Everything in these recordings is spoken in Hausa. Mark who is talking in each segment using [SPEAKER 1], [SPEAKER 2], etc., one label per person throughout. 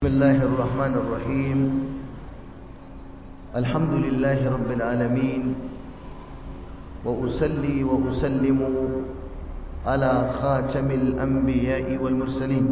[SPEAKER 1] بسم الله الرحمن الرحيم الحمد لله رب العالمين وأسلي وأسلم على خاتم الأنبياء والمرسلين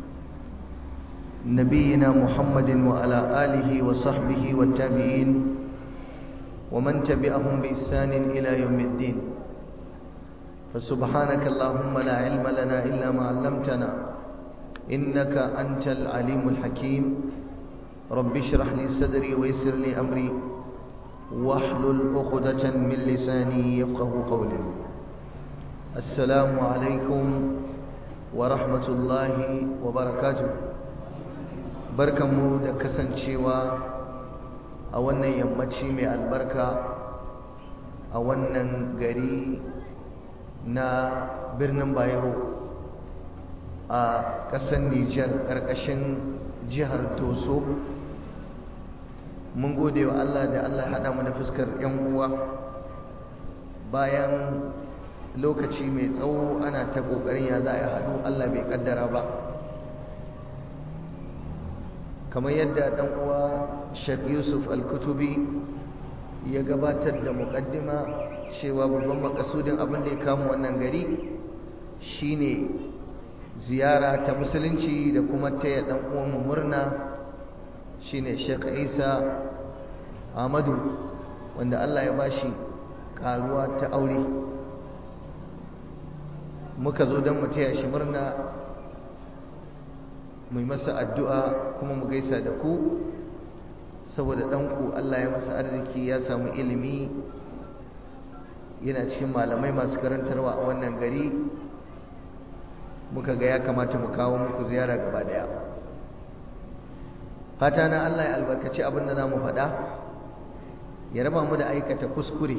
[SPEAKER 1] نبينا محمد وعلى آله وصحبه والتابعين ومن تبعهم بإحسان إلى يوم الدين فسبحانك اللهم لا علم لنا إلا ما علمتنا إنك أنت العليم الحكيم رب اشرح لي صدري ويسر لي أمري واحلل عقدة من لساني يفقه قولي السلام عليكم ورحمة الله وبركاته barkanmu da kasancewa a wannan yammaci mai albarka a wannan gari na birnin bayero a ƙasar Nijar ƙarƙashin jihar Toso mun gode wa Allah da Allah haɗa mu da fuskar 'yan uwa bayan lokaci mai tsawo ana ta ƙoƙarin ya za a haɗu Allah bai ƙaddara ba kamar yadda ɗan uwa Sheikh Yusuf Al-Kutubi ya gabatar da muƙaddima cewa babban makasudin abin da ya kama wannan gari shine ziyara ta musulunci da kuma taya dan uwanmu murna shine Sheikh Isa Ahmadu wanda Allah ya bashi karuwa ta aure muka zo don mu taya shi murna mu yi masa addu'a kuma mu gaisa da ku saboda ɗanku Allah ya masa arziki ya samu ilimi yana cikin malamai masu karantarwa a wannan gari muka ga ya kamata mu kawo muku ziyara gaba daya fata na Allah ya albarkaci abin da zamu faɗa ya raba mu da aikata kuskure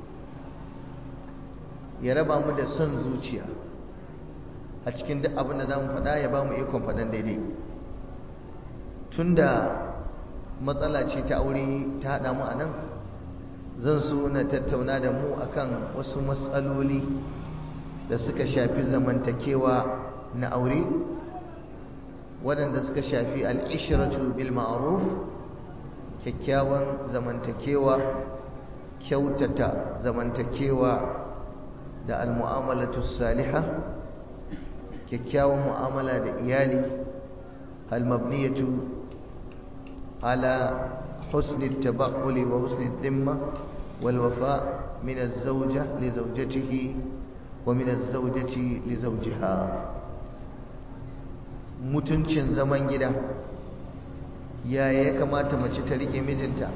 [SPEAKER 1] ya raba mu da son zuciya a cikin duk abin da zamu faɗa ya ba mu ikon faɗan daidai tunda matsala ce ta aure ta haɗa mu a nan zan so na tattauna da mu akan wasu matsaloli da suka shafi zamantakewa na aure waɗanda suka shafi al'ishiratu bil ma'ruf kyakkyawan zamantakewa kyautata zamantakewa da almu'amalatu saliha kyakkyawan mu'amala da iyali almabniyatu ala husni tabaqquli wa husni dhimma wal wafa min az-zawja li zawjatihi ومن الزوجة لزوجها mutuncin zaman gida yaya ya kamata mace ta rike mijinta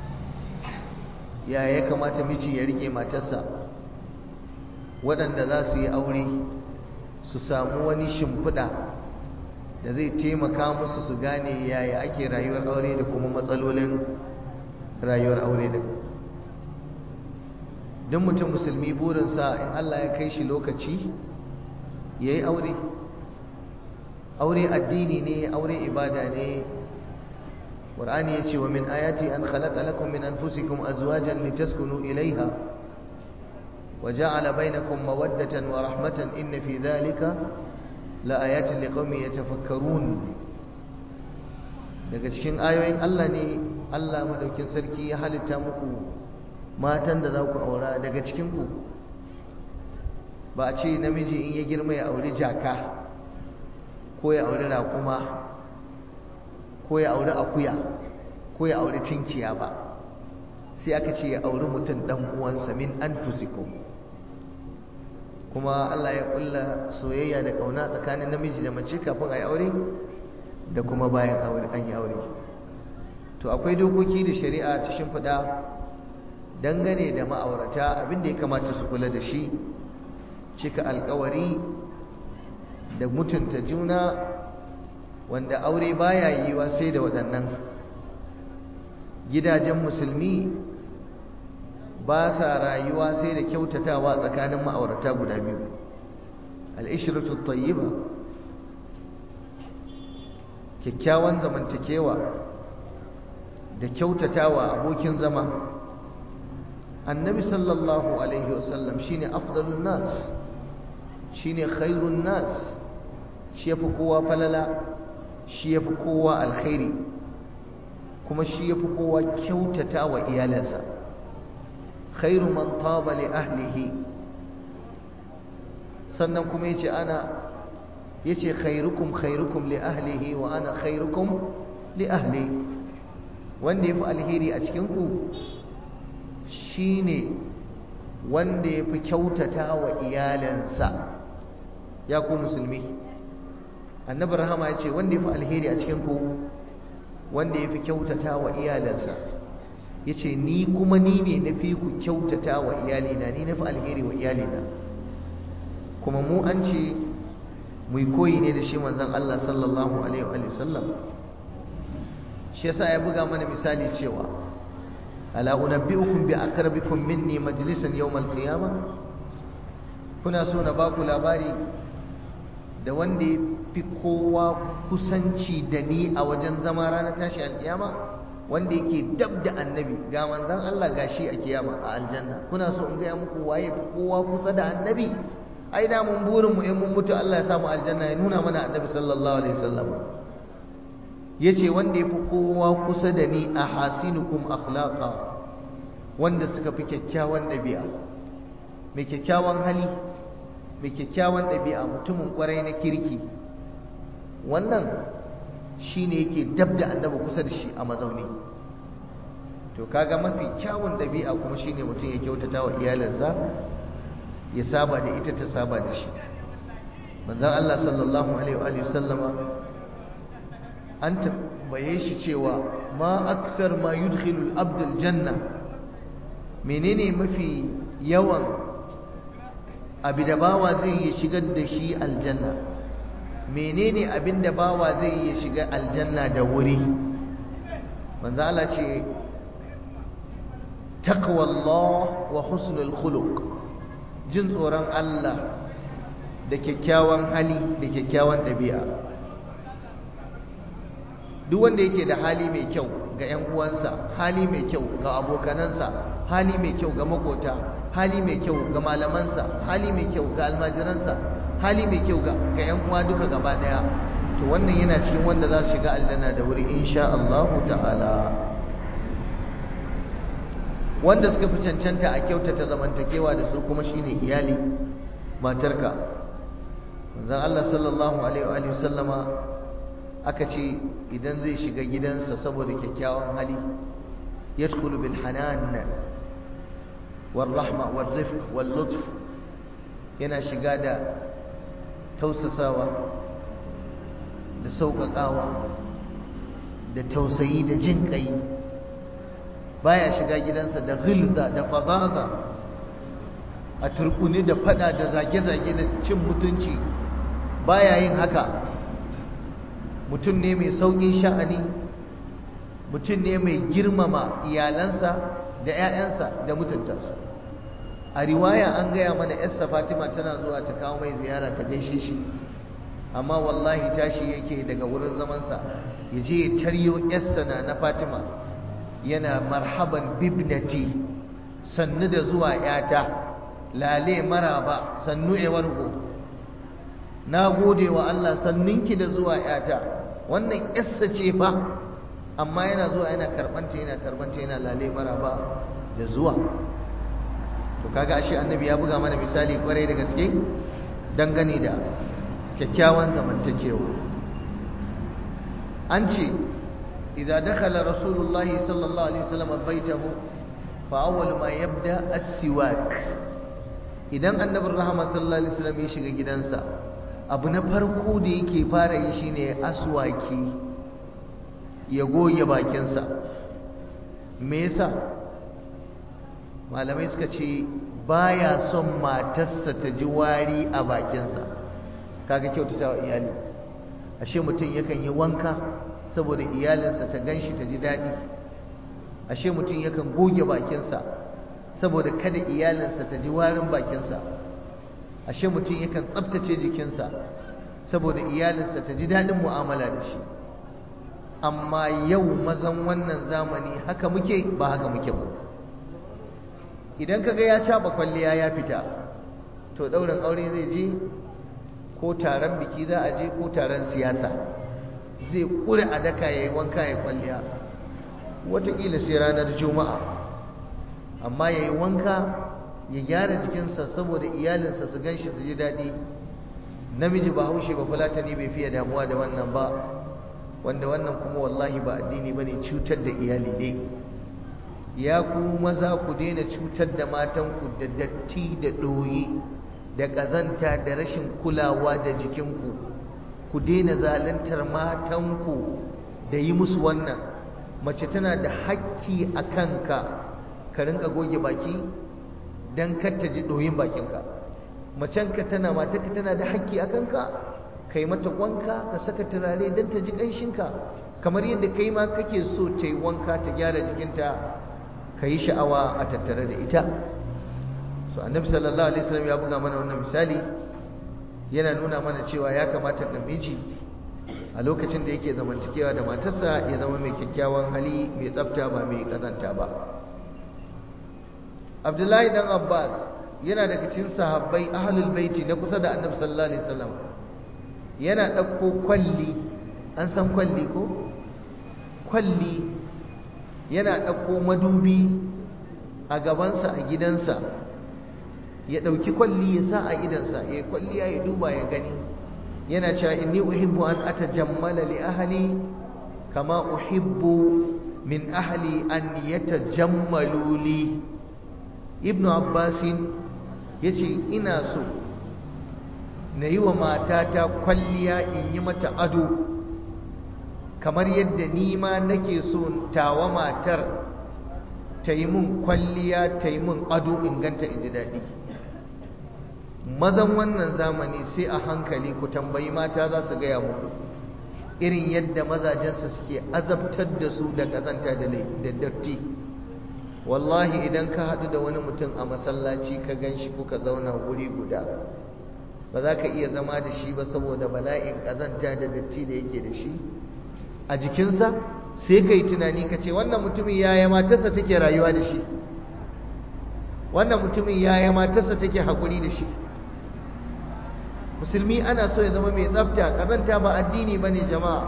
[SPEAKER 1] yaya ya kamata miji ya rike matarsa waɗanda za su yi aure su samu wani shimfiɗa da zai taimaka musu su gane yaya ake rayuwar aure da kuma matsalolin rayuwar aure da don mutum musulmi burinsa in Allah ya kai shi lokaci ya yi aure aure addini ne aure ibada ne ƙwar'ani ya ce wa min ayati an khalaqa lakum min anfusikum azwajan litaskunu ilaiha wa ja'ala bainakum mawaddatan wa rahmatan inna fi dhalika la ayatin liqaumin yatafakkarun daga cikin ayoyin Allah ne Allah madaukin sarki ya halitta muku matan da za ku aura daga cikinku ba a ce namiji in ya girma ya auri jaka ko ya auri raƙuma ko ya auri akuya ko ya auri tinkiya ba sai aka ce ya auri mutum ɗan uwansa min anfusikum kuma Allah ya ƙulla soyayya da ƙauna tsakanin namiji da mace kafin a yi aure da kuma bayan an yi aure to akwai dokoki da shari'a ta shimfiɗa dangane da ma'aurata abinda ya kamata su kula da shi cika alkawari da mutunta juna wanda aure baya yiwa sai da waɗannan gidajen musulmi ba sa rayuwa sai da kyautatawa tsakanin ma'aurata guda biyu al'ishiratu tayyiba kyakkyawan zamantakewa da kyautatawa abokin zama annabi sallallahu alaihi wasallam shine afdalun nas shine khairun nas shi yafi kowa falala shi yafi kowa alkhairi kuma shi yafi kowa kyautata wa iyalansa khairu man taba li ahlihi sannan kuma yace ana yace khairukum khairukum li ahlihi wa ana khairukum li ahli wanda yafi alheri a cikin ku shine wanda yafi kyautata wa iyalansa ya ku musulmi annabi rahama yace wanda yafi alheri a cikin ku wanda yafi kyautata wa iyalansa yace ni kuma ni ne nafi ku kyautata wa iyalina ni nafi alheri wa iyalina kuma mu an ce mu koyi ne da shi manzon Allah sallallahu alaihi wa sallam shi yasa ya buga mana misali cewa ala unabbiukum bi aqrabikum minni majlisan yawm al-qiyamah kuna so na baku labari da wanda ya fi kowa kusanci da ni a wajen zama ranar tashi alkiyama wanda yake dab da annabi ga manzon Allah gashi a kiyama a aljanna kuna so in gaya muku waye fi kowa kusa da annabi ai da mun burin mu in mun mutu Allah ya samu aljanna ya nuna mana annabi sallallahu alaihi wasallam yace wanda yafi kowa kusa da ni a hasinukum akhlaqa wanda suka fi kyakkyawan dabi'a mai kyakkyawan hali mai kyakkyawan dabi'a mutumin kwarai na kirki wannan shine yake dab da annabi kusa da shi a mazauni to kaga mafi kyawun dabi'a kuma shine mutum ya kyautata wa iyalinsa ya saba da ita ta saba da shi manzon Allah sallallahu alaihi wa sallama an tambaye shi cewa ma aksar ma yudkhilu al-abd al-janna menene mafi yawan abi da bawa zai yi shigar da shi aljanna menene abin da bawa zai yi shiga aljanna da wuri manzo Allah ce taqwallah wa husnul khuluq jin tsoron Allah da kyakkyawan hali da kyakkyawan ɗabi'a duk wanda yake da hali mai kyau ga 'yan uwansa hali mai kyau ga abokanansa hali mai kyau ga makota hali mai kyau ga malamansa hali mai kyau ga almajiransa hali mai kyau ga 'yan uwa duka gaba ɗaya to wannan yana cikin wanda za su shiga aljanna da wuri insha Allah ta'ala wanda suka fi cancanta a kyautata zamantakewa da su kuma shine iyali matarka manzon Allah sallallahu alaihi wa sallama aka ce idan zai shiga gidansa saboda kyakkyawan hali yadkhulu bil hanan wal rahma wal rifq wal lutf yana shiga da tausasawa da sauƙaƙawa da tausayi da jin ƙai baya shiga gidansa da ghilza da fadaza a turkuni da fada da zage-zage da cin mutunci baya yin haka mutum ne mai sauƙin sha'ani mutum ne mai girmama iyalansa da 'ya'yansa da mutunta su a riwaya an gaya mana yarsa fatima tana zuwa ta kawo mai ziyara ta gaishe shi amma wallahi tashi yake daga wurin zamansa ya je ya taryo yarsa na na fatima yana marhaban bibnati sannu da zuwa yata lale maraba sannu ewargo na gode wa Allah sannunki da zuwa yata wannan yassa ce fa amma yana zuwa yana karbanta yana tarbanta yana lale maraba da zuwa to kaga ashe annabi ya buga mana misali kwarai da gaske dangane da kyakkyawan zamantakewa an ce idza dakhala rasulullahi sallallahu alaihi wasallam baitahu fa awwal ma yabda as-siwak idan annabin rahama sallallahu alaihi wasallam ya shiga gidansa abu na farko da yake fara yi shine aswaki ya goge bakinsa me yasa malamai suka ce baya son matarsa ta ji wari a bakinsa kaga kyautata wa iyali ashe mutum yakan yi wanka saboda iyalinsa ta ganshi ta ji daɗi ashe mutum yakan goge bakinsa saboda kada iyalinsa ta ji warin bakinsa ashe mutum yakan tsabtace jikinsa saboda iyalinsa ta ji daɗin mu'amala da shi amma yau mazan wannan zamani haka muke ba haka muke ba idan kaga ya caba kwalliya ya fita to ɗaurin aure zai je ko taron biki za a je ko taron siyasa zai ƙure a daka ya yi wanka ya kwalliya watakila sai ranar juma'a amma ya yi wanka ya gyara jikinsa saboda iyalinsa su gan shi su ji daɗi namiji ba haushe ba fulatani bai fiye damuwa da wannan ba wanda wannan kuma wallahi ba addini ba ne cutar da iyali ne ya ku maza ku daina cutar da matanku da datti da ɗoyi da ƙazanta da rashin kulawa da jikinku ku daina zaluntar matanku da yi musu wannan mace tana da hakki a kanka ka rinka goge baki don kar ta ji ɗoyin bakinka macenka tana matarka tana da hakki a kanka ka yi mata wanka ka saka turare don ta ji ƙanshinka kamar yadda kai ma kake so ta yi wanka ta gyara jikinta ka yi sha'awa a tattare da ita so annabi sallallahu alaihi wasallam ya buga mana wannan misali yana nuna mana cewa ya kamata namiji a lokacin da yake zamantakewa da matarsa ya zama mai kyakkyawan hali mai tsafta ba mai kazanta ba abdullahi dan abbas yana daga cikin sahabbai ahlul baiti na kusa da annabi sallallahu alaihi wasallam yana ɗauko kwalli an san kwalli ko kwalli yana ɗauko madubi a gabansa a gidansa ya ɗauki kwalli ya sa a idansa ya yi kwalliya ya duba ya gani yana cewa inni uhibbu an atajammala li ahli kama uhibbu min ahli an yatajammalu li ibnu abbasin yace ina so na yi wa matata kwalliya in yi mata ado kamar yadda ni ma nake so tawa matar ta yi mun kwalliya ta yi mun ado in ganta in ji daɗi mazan wannan zamani sai a hankali ku tambayi mata za su gaya muku irin yadda mazajensu suke azabtar da su da ƙazanta da datti wallahi idan ka haɗu da wani mutum a masallaci ka gan shi kuka zauna wuri guda ba za ka iya zama da shi ba saboda bala'in ƙazanta da datti da yake da shi a jikinsa sai ka yi tunani ka ce wannan mutumin yaya matarsa take rayuwa da shi wannan mutumin yaya matarsa take haƙuri da shi musulmi ana so ya zama mai tsafta ƙazanta ba addini ba ne jama'a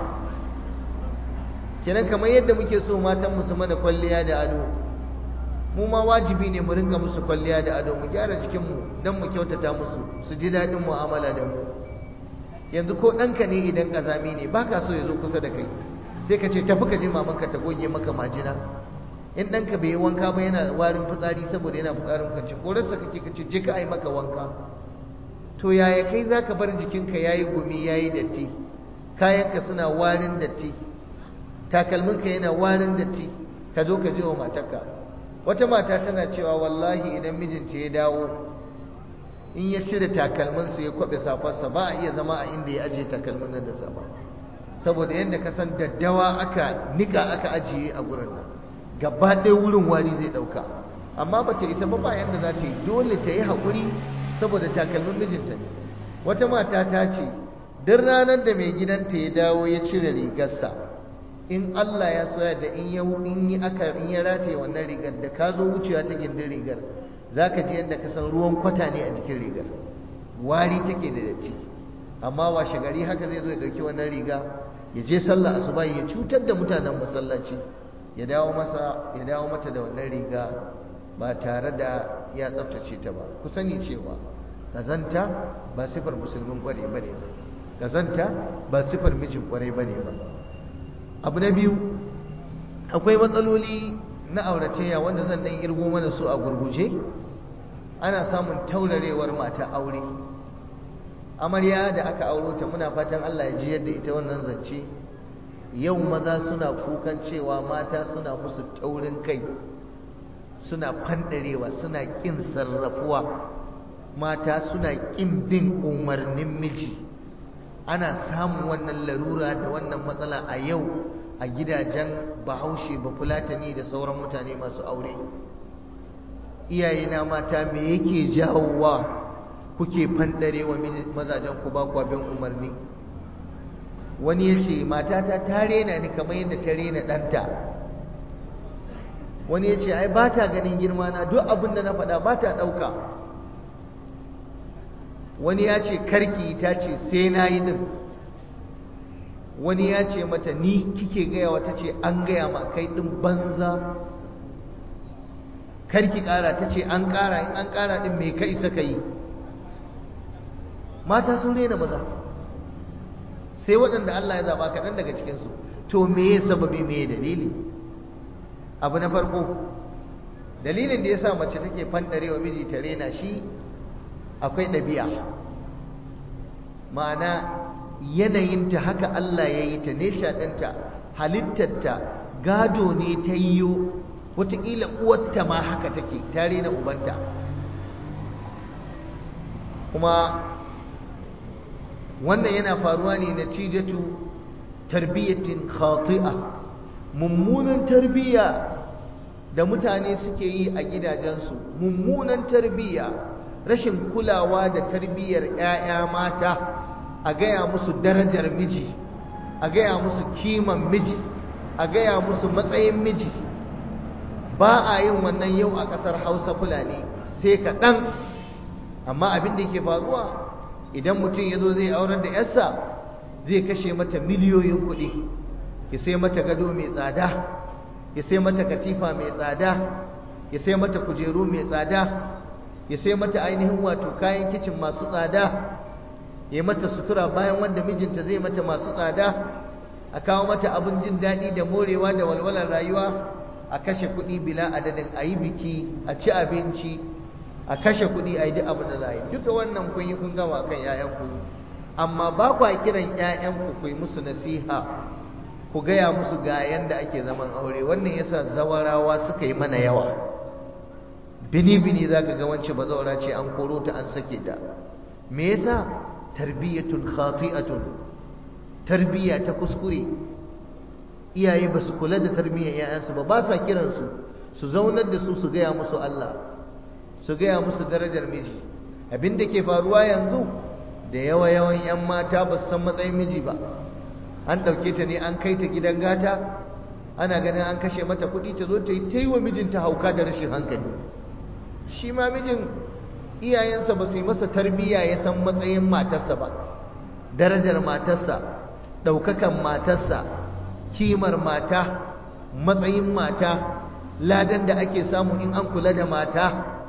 [SPEAKER 1] kenan kamar yadda muke so matan musu mana kwalliya da ado mu ma wajibi ne mu ringa musu kwalliya da ado mu gyara jikinmu don mu kyautata musu su ji daɗin mu'amala da mu yanzu ko ɗanka ne idan ƙazami ne ba ka so ya zo kusa da kai sai ka ce tafi ka je mamanka ta goge maka majina in ɗanka bai yi wanka ba yana warin fitsari saboda yana fitsarin kwanci korarsa kake ka ce je ka ai maka wanka to yaya kai za ka bar jikinka ya yi gumi ya yi datti kayanka suna warin datti takalminka yana warin datti ka zo ka je wa matarka wata mata tana cewa wallahi idan mijinta ya dawo in ya cire takalminsa ya kwaɓe safarsa ba a iya zama a inda ya ajiye takalmin nan da safa saboda yadda ka san daddawa aka nika aka ajiye a gurin nan gaba ɗaya wurin wari zai ɗauka amma ba ta isa ba ba yadda za ta yi dole ta yi haƙuri saboda takalmin mijinta ne wata mata ta ce duk ranar da mai gidanta ya dawo ya cire rigarsa in Allah ya soya da in ya in yi aka in ya rataye wannan rigar da ka zo wucewa ta gindin rigar zaka ji yadda ka san ruwan kwata ne a jikin rigar wari take da datti amma washe gari haka zai zo ya dauki wannan riga ya je sallah asuba ya cutar da mutanen masallaci ya dawo masa ya dawo mata da wannan riga ba tare da ya tsaftace ta ba ku sani cewa kazanta ba sifar musulmin kware bane ba kazanta ba sifar mijin kware bane ba abu na biyu akwai matsaloli na auratayya wanda zan dan irgo mana su a gurguje ana samun taurarewar mata aure amarya da aka auro ta muna fatan Allah ya ji yadda ita wannan zance yau maza suna kukan cewa mata suna musu taurin kai suna fandarewa suna kin sarrafuwa mata suna kin bin umarnin miji ana samun wannan larura da wannan matsala a yau a gidajen bahaushe bafulatani da sauran mutane masu aure iyayena mata me yake jawowa kuke fandarewa mazajen ku ba kwa bin umarni wani ya ce matata ta rena ni kamar yadda ta rena ɗanta wani ya ce ai ba ta ganin girma na duk abin da na faɗa ba ta ɗauka wani ya ce karki ta ce sai na yi ɗin wani ya ce mata ni kike gaya wata ce an gaya ma kai ɗin banza karki ƙara ta ce an ƙara in an ƙara ɗin mai ka isa ka yi mata sun rena maza sai waɗanda Allah ya zaɓa kaɗan daga cikinsu to me ya sababi me ya dalili abu na farko dalilin da ya sa mace take fanɗarewa miji ta rena shi akwai ɗabi'a ma'ana yanayinta haka Allah ya yi ta nesha ɗinta halittarta gado ne ta yiwu wataƙila uwarta ma haka take ta rena ubanta kuma wannan yana faruwa ne na cijatu tarbiyyatin khati'a mummunan tarbiyya da mutane suke yi a gidajensu mummunan tarbiyya rashin kulawa da tarbiyyar 'ya'ya mata a gaya musu darajar miji a gaya musu kiman miji a gaya musu matsayin miji ba a yin wannan yau a ƙasar hausa fulani sai kaɗan amma abin da ke faruwa idan mutum ya zo zai aurar da yarsa zai kashe mata miliyoyin kuɗi ya sai mata gado mai tsada ya sai mata katifa mai tsada ya sai mata kujeru mai tsada ya sai mata ainihin wato kayan kicin masu tsada ya mata sutura bayan wanda mijinta zai mata masu tsada a kawo mata abin jin daɗi da morewa da walwalar rayuwa a kashe kuɗi bila adadin a yi biki a ci abinci a kashe kuɗi a yi duk abin da za a yi duka wannan kun yi kun gama kan 'ya'yanku amma ba kwa kiran 'ya'yanku ku yi musu nasiha ku gaya musu ga yanda ake zaman aure wannan yasa zawarawa suka yi mana yawa bini bini za ka ga wance bazawara ce an koro ta an sake ta me yasa tarbiyatun khati'atun tarbiyya ta kuskure iyaye ba su kula da tarbiyyar 'ya'yansu ba ba sa kiransu su zaunar da su su gaya musu Allah su gaya musu darajar miji abin da ke faruwa yanzu da yawa yawan 'yan mata ba su san matsayin miji ba an ɗauke ta ne an kai ta gidan gata ana ganin an kashe mata kuɗi ta zo ta yi ta yi wa mijinta hauka da rashin hankali shi ma mijin iyayensa ba su yi masa tarbiyya ya san matsayin matarsa ba darajar matarsa ɗaukakan matarsa kimar mata matsayin mata ladan da ake samu in an kula da mata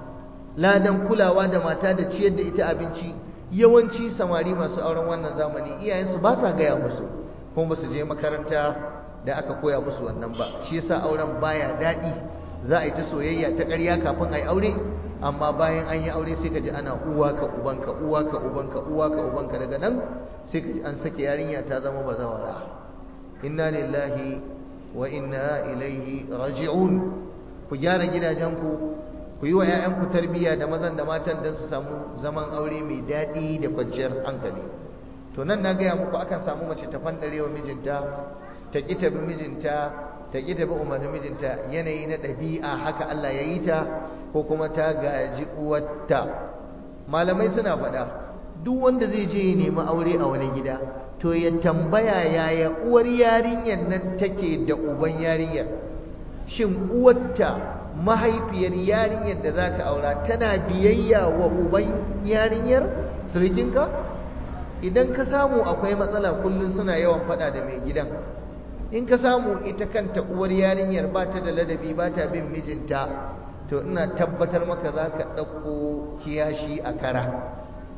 [SPEAKER 1] ladan kulawa da mata da ciyar da ita abinci yawanci samari masu auren wannan zamani iyayensu ba sa gaya musu kuma ba su je makaranta da aka koya musu wannan ba shi yasa auren baya daɗi za a yi ta soyayya ta ƙarya kafin a yi aure amma bayan an yi aure sai ka ji ana uwa ka ubanka uwa ka ubanka uwa ka ubanka daga nan sai ka ji an sake yarinya ta zama bazawara inna lillahi wa inna ilaihi raji'un ku gyara gidajenku ku yi wa 'ya'yanku tarbiyya da mazan da matan don su samu zaman aure mai daɗi da kwanciyar hankali to nan na gaya muku akan samu mace ta fandare wa mijinta ta ƙi ta bi mijinta ta ƙi ta bi umarnin mijinta yanayi na ɗabi'a haka Allah ya yi ta ko kuma ta gaji uwarta malamai suna faɗa duk wanda zai je ya nemi aure a wani gida to ya tambaya yaya uwar yarinyar nan take da uban yarinyar shin uwarta mahaifiyar yarinyar da za ka aura tana biyayya wa uban yarinyar sirikinka idan ka samu akwai matsala kullum suna yawan fada da mai gidan in ka samu ita kanta uwar yarinyar ba ta da ladabi ba ta bin mijinta to ina tabbatar maka za ka ɗauko kiyashi a kara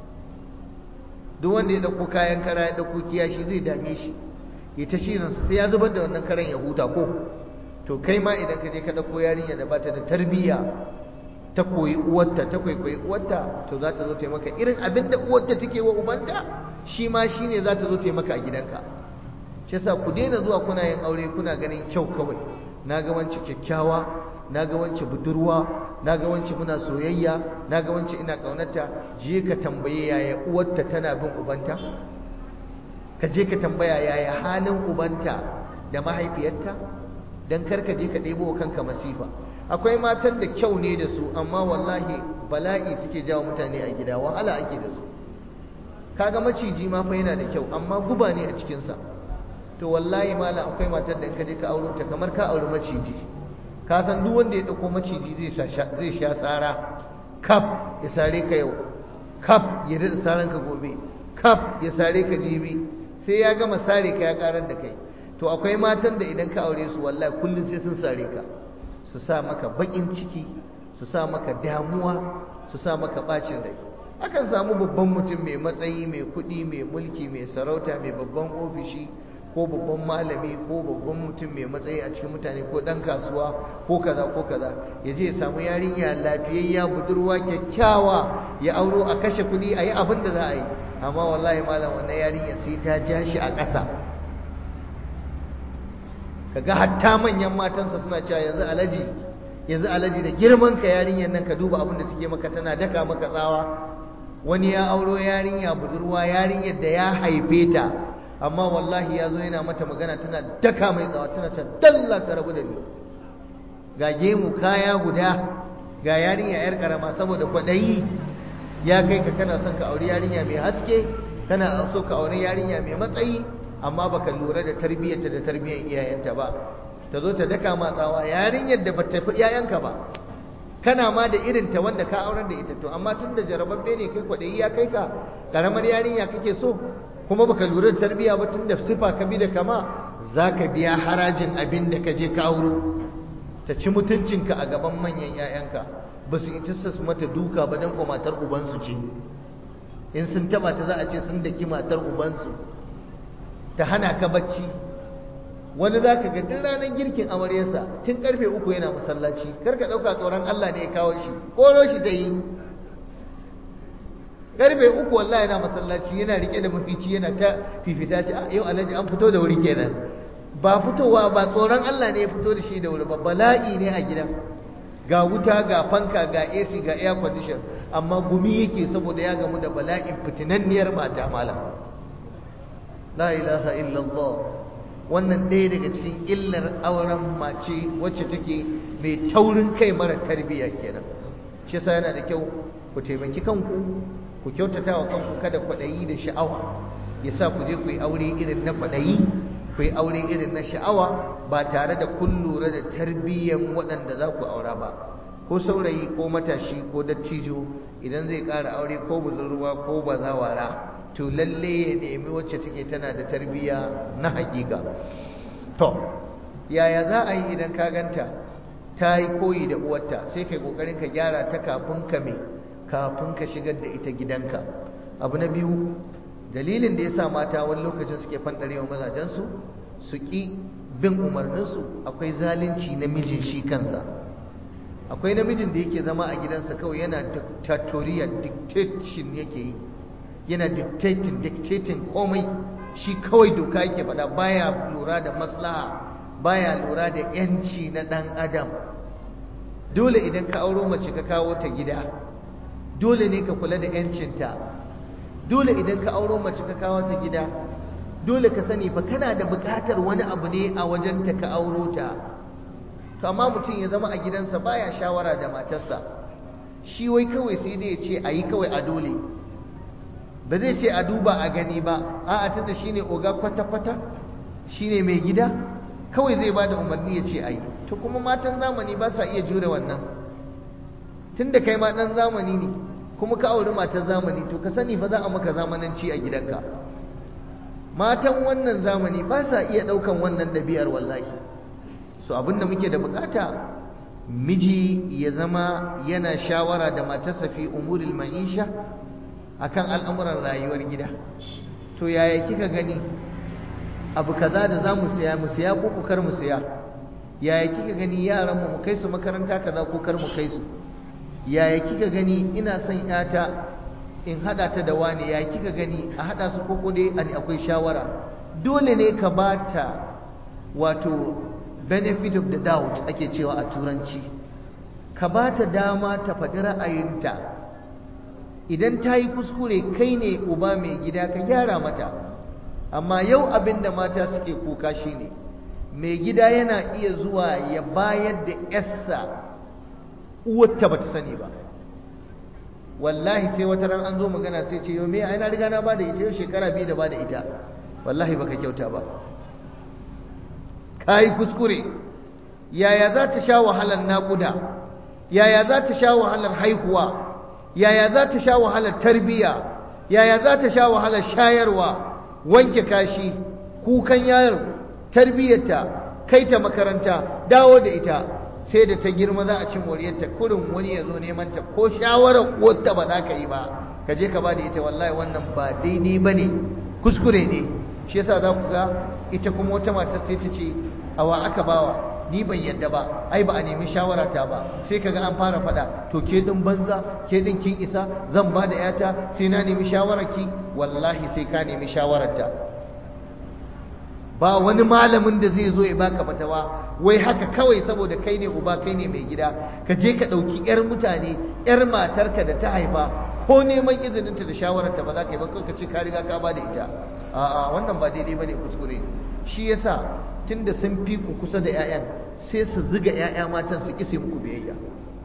[SPEAKER 1] duk wanda ya ɗauko kayan kara ya ɗauko kiyashi zai dame shi ya ta shirinsa sai ya zubar da wannan karen ya huta ko to kai ma idan ka je ka ɗauko yarinya da bata da tarbiyya ta koyi uwarta ta kwaikwayi uwarta to za ta zo ta maka irin abin da uwarta take wa ubanta shi ma shi ne za ta zo ta maka a gidanka shi yasa ku daina zuwa kuna yin aure kuna ganin kyau kawai na ga wance kyakkyawa na ga wance budurwa na ga wance muna soyayya na ga wance ina ƙaunarta je ka tambaye yaya uwarta tana bin ubanta ka je ka tambaya yaya halin ubanta da mahaifiyarta don karka je ka ɗebo kanka masifa akwai matan da kyau ne da su amma wallahi bala'i suke jawo mutane a gida wahala ake da su kaga maciji ma fa yana da kyau amma guba ne a cikinsa to wallahi mala akwai matar da in ka je ka auro ta kamar ka auri maciji ka san duk wanda ya ɗauko maciji zai sha tsara kaf ya sare ka yau kaf ya daɗa saran ka gobe kaf ya sare ka jibi sai ya gama sare ka ya karar da kai to akwai matan da idan ka aure su wallahi kullum sai sun sare ka su sa maka bakin ciki su sa maka damuwa su sa maka bacin rai akan samu babban mutum mai matsayi mai kuɗi mai mulki mai sarauta mai babban ofishi ko babban malami ko babban mutum mai matsayi a cikin mutane ko ɗan kasuwa ko kaza ko kaza ya je ya samu yarinya lafiyayya budurwa kyakkyawa ya auro a kashe kuɗi a yi abin da za a yi amma wallahi malam wannan yarinya sai ta ja shi a ƙasa kaga hatta manyan matansa suna cewa yanzu alaji yanzu alaji da girman ka yarinyar nan ka duba abin da take maka tana daka maka tsawa wani ya auro yarinya budurwa yarinyar da ya haife ta amma wallahi ya zo yana mata magana tana daka mai tsawa tana ta dalla ka rabu da ni ga gemu kaya guda ga yarinya yar karama saboda kwaɗayi ya kai ka kana son ka auri yarinya mai haske kana so ka auri yarinya mai matsayi amma baka lura da tarbiyyarta da tarbiyyar iyayenta ba ta zo ta daka ma tsawa yarinyar da bata fi iyayenka ba kana ma da irin ta wanda ka aurar da ita to amma tun da jarababbe ne kai kwaɗayi ya kai ka karamar yarinya kake so kuma baka lura da tarbiyya ba tun da sifa ka bi da kama za ka biya harajin abin da ka je ka auro ta ci mutuncinka a gaban manyan 'ya'yanka ba su ita su mata duka ba don ko matar ubansu ce in sun taba ta za a ce sun daki matar ubansu ta hana ka bacci wani za ka ga duk ranar girkin amaryarsa tun karfe uku yana masallaci kar ka ɗauka tsoron Allah ne ya kawo shi koro shi ta yi karfe uku wallahi yana masallaci yana rike da mafici yana ta fifita ce yau alhaji an fito da wuri kenan ba fitowa ba tsoron Allah ne ya fito da shi da wuri ba bala'i ne a gidan ga wuta ga fanka ga AC ga air condition amma gumi yake saboda ya gamu da bala'in fitinanniyar mata malam la ilaha illallah wannan ɗaya daga cikin illar auren mace wacce take mai taurin kai mara tarbiyya kenan shi yasa yana da kyau ku taimaki kanku ku kyautata wa kanku kada kwaɗayi da sha'awa ya sa ku je ku yi aure irin na kwaɗayi ku yi aure irin na sha'awa ba tare da kun lura da tarbiyyan waɗanda za ku aura ba ko saurayi ko matashi ko dattijo idan zai ƙara aure ko budurwa ko bazawara to lalle ya nemi wacce take tana da tarbiyya na haƙiƙa to yaya za a yi idan ka ganta ta yi koyi da uwarta sai kai ƙoƙarin ka gyara ta kafin ka me kafin ka shigar da ita gidanka abu na biyu dalilin da ya sa mata wani lokacin suke fanɗarewa mazajensu su ƙi bin umarninsu akwai zalunci namijin shi kansa akwai namijin da yake zama a gidansa kawai yana dictatorial dictation yake yi yana dictating dictating komai shi kawai doka yake faɗa baya lura da maslaha baya lura da yanci na ɗan adam dole idan ka auro mace ka kawo ta gida dole ne ka kula da yancinta dole idan ka auro mace ka kawo ta gida dole ka sani fa kana da buƙatar wani abu ne a wajenta ka auro ta to amma mutum ya zama a gidansa baya shawara da matarsa shi wai kawai sai dai ya ce a yi kawai a dole ba zai ce a duba a gani ba a'a tunda shine oga kwata-kwata shine mai gida kawai zai bada umarni ya ce a yi to kuma matan zamani ba sa iya jure wannan tunda kai ma dan zamani ne kuma ka auri matan zamani to ka sani fa za a maka zamananci a gidanka matan wannan zamani ba sa iya ɗaukan wannan ɗabi'ar wallahi so abinda muke da bukata miji ya zama yana shawara da matarsa fi umuril ma'isha akan al'amuran rayuwar gida to yaya kika gani abu kaza da za mu siya mu siya ko kar mu siya yaya kika gani yaran mu mu kai su makaranta kaza ko kar mu kai su yaya kika gani ina son yata in hada ta da wani yaya kika gani a hada su koko dai akwai shawara dole ne ka bata wato benefit of the doubt ake cewa a turanci ka bata dama ta faɗi ra'ayinta idan ta yi kuskure kai ne uba mai gida ka gyara mata amma yau abin da mata suke kuka shine mai gida yana iya zuwa ya bayar da yarsa uwarta bata sani ba wallahi sai wata ran an zo magana sai ce yau me ai na riga na bada ita yau shekara biyu da bada ita wallahi baka kyauta ba kai kuskure yaya za ta sha wahalar naƙuda yaya za ta sha wahalar haihuwa yaya za ta sha wahalar tarbiyya yaya za ta sha wahalar shayarwa wanke kashi kukan yaro tarbiyyarta kai ta makaranta dawo da ita sai da ta girma za a ci moriyarta kurin wani ya zo neman ta ko shawarar wata ba za ka yi ba ka je ka ba da ita wallahi wannan ba daidai ba ne kuskure ne shi yasa za ku ga ita kuma wata matar sai ta ce awa aka bawa ni ban yadda ba ai ba a nemi shawara ta ba sai kaga an fara fada to ke din banza ke din kin isa zan ba da yata sai na nemi shawararki wallahi sai ka nemi shawararta ba wani malamin da zai zo ya baka fatawa wai haka kawai saboda kai ne uba kai ne mai gida ka je ka ɗauki 'yar mutane 'yar matarka da ta haifa ko neman izininta da shawararta ba za ka yi ba ka ce ka riga ka ba da ita a'a wannan ba daidai bane kuskure ne shi yasa tunda sun fi ku kusa da 'ya'yan sai su ziga 'ya'ya matan su kise muku biyayya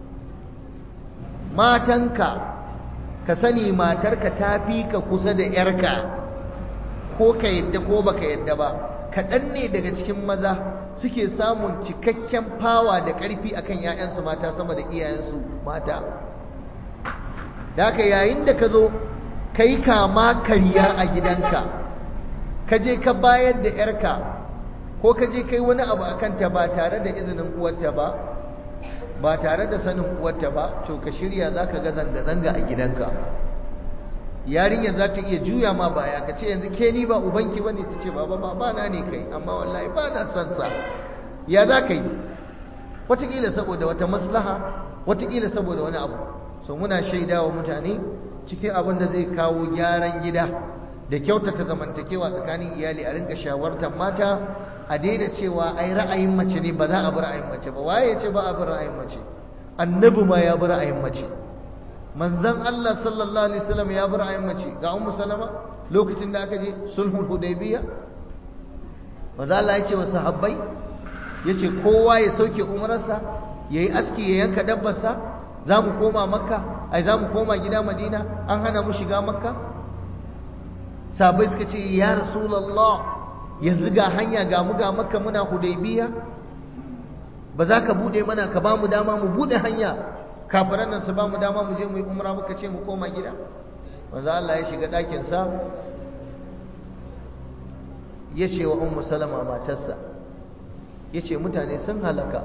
[SPEAKER 1] matanka ka sani matarka ta fi ka kusa da 'yarka ko ka yadda ko baka yadda ba kaɗan ne daga cikin maza suke samun cikakken fawa da ƙarfi akan 'ya'yansu mata sama da iyayensu mata da haka yayin da ka zo ka yi kama karya a gidanka ka je ka bayar da 'yarka ko ka je kai wani abu a kanta ba tare da izinin uwarta ba ba tare da sanin uwarta ba to ka shirya za ka ga zanga-zanga a gidanka yarinyar za ta iya juya ma baya ka ce yanzu ke ni ba ubanki ba ne ta ce baba ba na ne kai amma wallahi ba na son sa ya za ka yi wataƙila saboda wata maslaha wataƙila saboda wani abu so muna shaida wa mutane cikin abin da zai kawo gyaran gida da kyautata zamantakewa tsakanin iyali a rinka shawartar mata a daina cewa ai ra'ayin mace ne ba za a bi ra'ayin mace ba waye ya ce ba a bi ra'ayin mace annabi ma ya bi ra'ayin mace manzon Allah sallallahu alaihi wasallam ya bi ra'ayin mace ga ummu salama lokacin da aka je sulhul hudaybiya manzo Allah ya ce wa sahabbai yace kowa ya sauke umararsa yayi aski ya yanka dabbarsa za mu koma makka ai za mu koma gida madina an hana mu shiga makka sahabbai suka ce ya rasulullah yanzu ga hanya ga mu ga makka muna hudaybiya ba za ka bude mana ka ba mu dama mu bude hanya kafiran nan su ba mu dama mu je mu yi umra muka ce mu koma gida manzo Allah ya shiga ɗakin sa ya ce wa ummu salama matarsa ya ce mutane sun halaka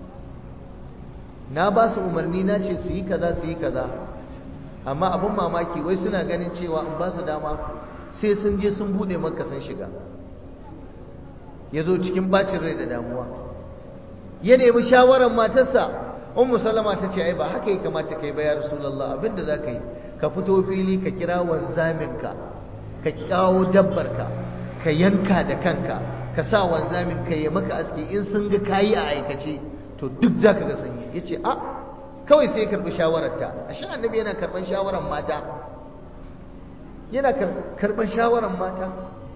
[SPEAKER 1] na ba su umarni na ce su yi kaza su yi kaza amma abin mamaki wai suna ganin cewa in ba su dama sai sun je sun bude maka sun shiga ya zo cikin bacin rai da damuwa ya nemi shawarar matarsa ummu salama ta ce ai ba haka ya kamata kai ba ya rasulullah abinda za ka yi ka fito fili ka kira wanzaminka ka kawo dabbarka ka yanka da kanka ka sa wanzamin ka yi maka aski in sun ga kayi a aikace to duk za ka ga sanyi ya ce a kawai sai ya karɓi shawararta a sha annabi yana karɓar shawarar mata yana karɓar shawarar mata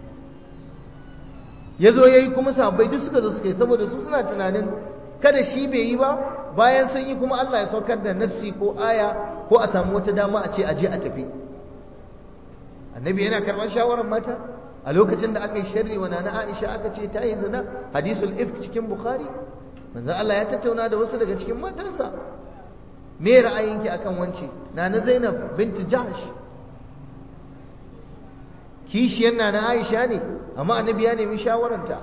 [SPEAKER 1] ya zo ya yi kuma sahabbai duk suka zo suka yi saboda su suna tunanin kada shi bai yi ba bayan sun yi kuma Allah ya saukar da nassi ko aya ko a samu wata dama a ce aje a tafi annabi yana karɓar shawarar mata a lokacin da aka yi sharri wa nana Aisha aka ce ta yi zina hadisul ifk cikin Bukhari manzo Allah ya tattauna da wasu daga cikin matansa me ra'ayinki akan wance nana Zainab binti Jahsh kishiyar nana Aisha ne amma annabi ya nemi shawararta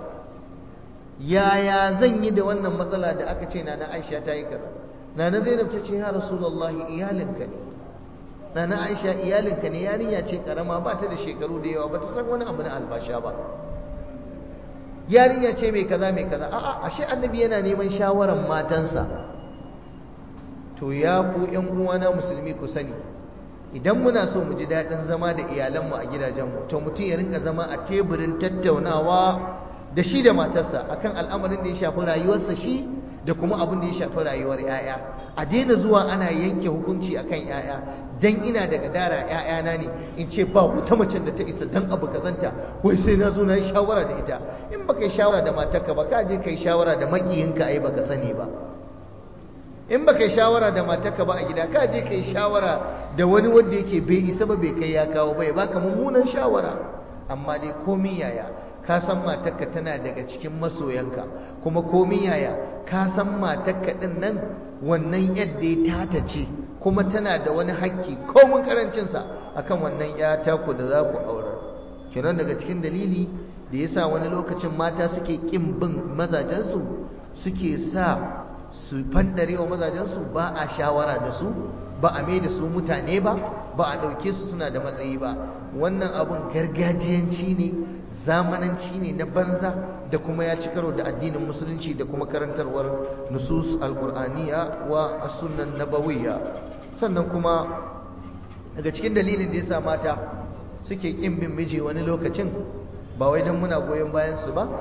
[SPEAKER 1] yaya zan yi da wannan matsala da aka ce nana Aisha ta yi kaza nana Zainab ta ce ya Rasulullahi iyalinka ne nana Aisha iyalinka ne yarinya ce karama ba ta da shekaru da yawa ba ta san wani abu na albasha ba yarinya ce mai kaza mai kaza a'a ashe annabi yana neman shawaran matansa to ya ku ƴan uwana musulmi ku sani idan muna so mu ji daɗin zama da iyalanmu a gidajenmu to mutum ya rinka zama a teburin tattaunawa da shi da matarsa akan al'amarin da ya shafi rayuwarsa shi da kuma abin da ya shafi rayuwar 'ya'ya a daina zuwa ana yanke hukunci akan 'ya'ya dan ina da gadara 'ya'yana ne in ce ba wata macen da ta isa dan abu kazanta wai sai na zo na yi shawara da ita in baka yi shawara da matarka ba ka je ka yi shawara da makiyinka ai baka sani ba in baka yi shawara da matarka ba a gida ka je ka yi shawara da wani wanda yake bai isa ba bai kai ya kawo bai baka mummunan shawara amma dai komi yaya ka san matarka tana daga cikin masoyanka kuma komi yaya ka san matarka din nan wannan yadda ya tata ce kuma tana da wani hakki komun karancinsa akan wannan ya taku da za ku aurar kenan daga cikin dalili da yasa wani lokacin mata suke kin bin mazajensu suke sa su fandare wa mazajensu ba a shawara da su ba a mai da su mutane ba ba a ɗauke su suna da matsayi ba wannan abun gargajiyanci ne zamananci ne na banza da kuma ya ci karo da addinin musulunci da kuma karantarwar nusus alkur'aniya wa as-sunan nabawiyya sannan kuma daga cikin dalilin da yasa mata suke kin bin miji wani lokacin ba wai dan muna goyon bayan su ba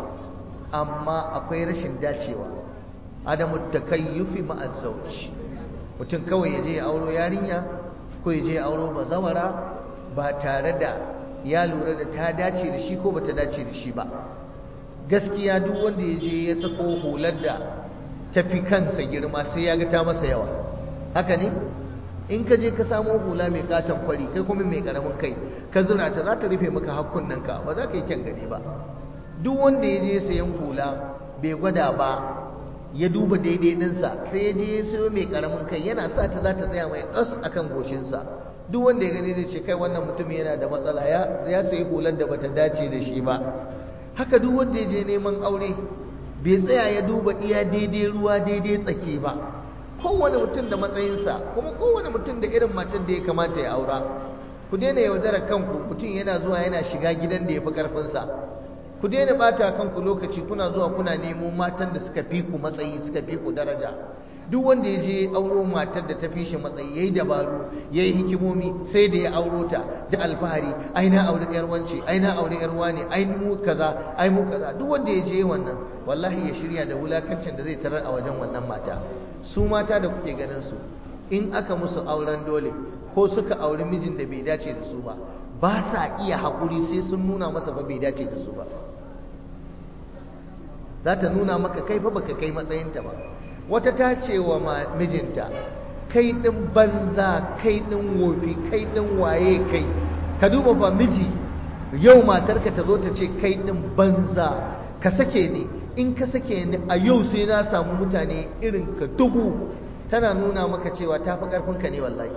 [SPEAKER 1] amma akwai rashin dacewa adamu takayyufi ma'az zawj mutum kawai ya je ya auro yarinya ko ya je ya auro bazawara ba tare da ya lura da ta dace da shi ko bata dace da shi ba gaskiya duk wanda ya je ya sako hular da tafi kansa girma sai ya ga ta masa yawa haka ne in ka je ka samo hula mai katon kwari kai kuma mai karamin kai ka zura ta za ta rufe maka hakkunanka ba za ka yi kyan gani ba duk wanda ya je sayan hula bai gwada ba ya duba daidai ɗinsa sai ya je ya sayo mai karamin kai yana sa ta za ta tsaya mai ɗas akan goshinsa duk wanda ya gani zai ce kai wannan mutum yana da matsala ya sayi hular da bata dace da shi ba haka duk wanda ya je neman aure bai tsaya ya duba iya daidai ruwa daidai tsaki ba kowane mutum da matsayinsa kuma kowane mutum da irin matan da ya kamata ya aura ku daina yaudarar kanku mutum yana zuwa yana shiga gidan da ya fi ƙarfinsa ku daina bata kanku lokaci kuna zuwa kuna nemo matan da suka fi ku matsayi suka fi ku daraja duk wanda ya je auro matar da ta fi shi matsayi yayi dabaru yayi hikimomi sai da ya auro ta da alfahari ai na aure yar wance ai na aure yar wane ai mu kaza ai mu kaza duk wanda ya je wannan wallahi ya shirya da wulakancin da zai tarar a wajen wannan mata su mata da kuke ganin su in aka musu auren dole ko suka auri mijin da bai dace da su ba ba sa iya haƙuri sai sun nuna masa ba bai dace da su ba za ta nuna maka kai fa baka kai matsayinta ba wata ta ce wa mijinta kai ɗin banza kai ɗin wofi kai ɗin waye kai ka duba ba miji yau matarka ta zo ta ce kai ɗin banza ka sake ni in ka sake ni a yau sai na samu mutane irin ka dubu tana nuna maka cewa ta fi ƙarfinka ne wallahi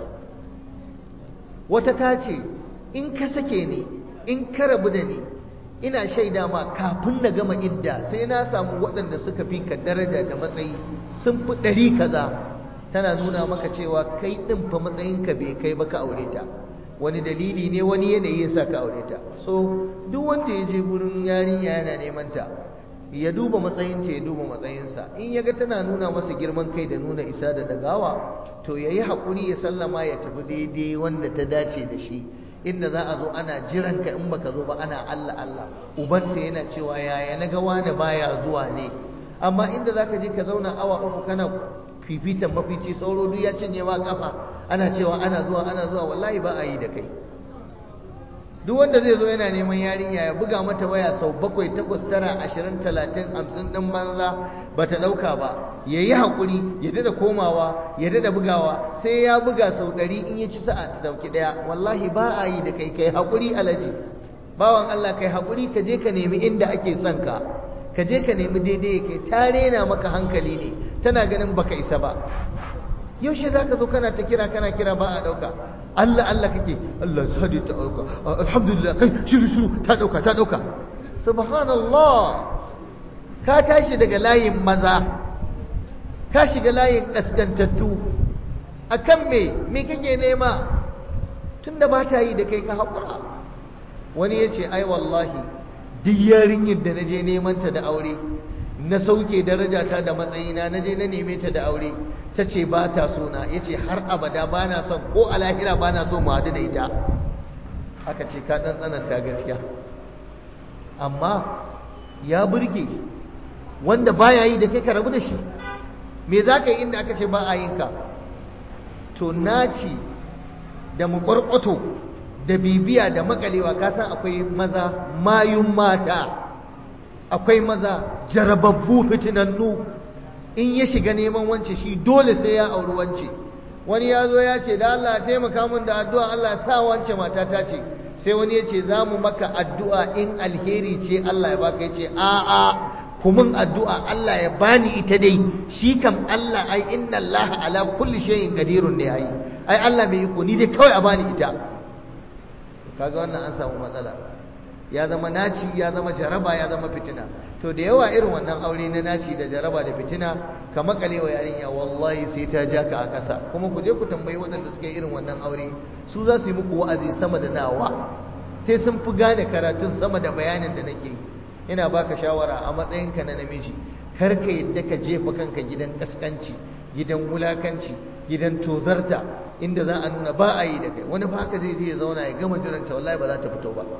[SPEAKER 1] wata ta ce in ka sake ni in ka rabu da ni ina shaida ma kafin na gama idda sai na samu waɗanda suka fi ka daraja da matsayi sun fi ɗari kaza tana nuna maka cewa kai ɗin fa matsayinka bai kai ba ka aure ta wani dalili ne wani yanayi ya sa ka aure ta so duk wanda ya je gurin yarinya yana neman ta ya duba matsayinta ya duba matsayinsa in ya ga tana nuna masa girman kai da nuna isa da dagawa to ya yi haƙuri ya sallama ya tafi daidai wanda ta dace da shi inda za a zo ana jiran ka in baka zo ba ana Allah Allah ubanta yana cewa yaya na ga wani baya zuwa ne amma inda zaka je ka zauna awa uku kana fifitan mafici sauro duk ya cinye ma kafa ana cewa ana zuwa ana zuwa wallahi ba a yi da kai duk wanda zai zo yana neman yarinya ya buga mata waya sau bakwai takwas tara ashirin talatin hamsin ɗin banza ba ta ɗauka ba ya yi haƙuri ya dada komawa ya dada bugawa sai ya buga sau ɗari in ya ci sa'a ta ɗauki ɗaya wallahi ba a yi da kai kai haƙuri alaji bawan Allah kai haƙuri ka je ka nemi inda ake son ka ka je ka nemi daidai kai ta rena maka hankali ne tana ganin baka isa ba yaushe za ka zo kana ta kira kana kira ba a ɗauka Allah Allah kake Allah sadi ta dauka alhamdulillah kai shiru shiru ta dauka ta dauka subhanallah ka tashi daga layin maza ka shiga layin kaskantattu akan me me kake nema tunda ba ta yi da kai ka haƙura wani ya ce ai wallahi duk yarinyar da na je neman ta da aure na sauke darajata da matsayina na je na neme ta da aure ta ce ba ta so na ya ce har abada ba na son ko a lahira ba na so mu haɗu da ita aka ce ka ɗan tsananta gaskiya amma ya burge wanda baya yi da kai ka rabu da shi me za ka yi inda aka ce ba a yin ka to naci da muƙwarƙwato da bibiya da makalewa ka san akwai maza mayun mata akwai maza jarababbu fitinannu in ya shiga neman wance shi dole sai ya auri wance wani ya zo ya ce da Allah taimaka min da addu'a Allah sa wance matata ce sai wani ya ce za mu maka addu'a in alheri ce Allah ya baka ya ce a'a kumin addu'a Allah ya bani ita dai shi kam Allah ai inna Allah ala kulli shay'in qadirun ne ai ai Allah mai iko ni dai kawai a bani ita kaga wannan an samu matsala ya zama naci ya zama jaraba ya zama fitina to da yawa irin wannan aure na naci da jaraba da fitina ka makale wa yarinya wallahi sai ta ja ka a ƙasa kuma ku je ku tambayi waɗanda suke irin wannan aure su za su yi muku wa'azi sama da nawa sai sun fi gane karatun sama da bayanin da nake yi ina baka shawara a matsayinka na namiji kar ka yadda ka jefa kanka gidan kaskanci gidan wulakanci gidan tozarta inda za a nuna ba a yi da kai wani fa haka zai je ya zauna ya gama jiranta wallahi ba za ta fito ba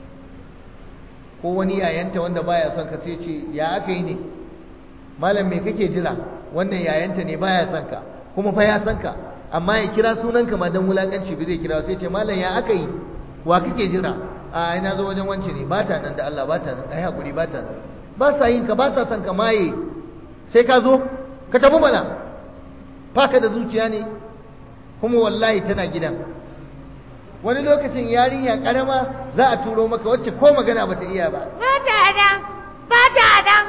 [SPEAKER 1] ko wani yayanta wanda baya son ka sai ce ya aka yi ne malam me kake jira wannan yayanta ne baya son ka kuma fa ya son ka amma ya kira sunanka ma dan wulakanci bai zai kira sai ce malam ya aka yi wa kake jira a ina zo wajen wance ne ba ta nan da Allah ba ta nan ai hakuri ba ta nan ba sa yin ka ba sa son ka maye sai ka zo ka tafi mana baka da zuciya ne kuma wallahi tana gidan wani lokacin yarinya karama za a turo maka wacce ko magana bata iya ba
[SPEAKER 2] ba ta nan ba ta nan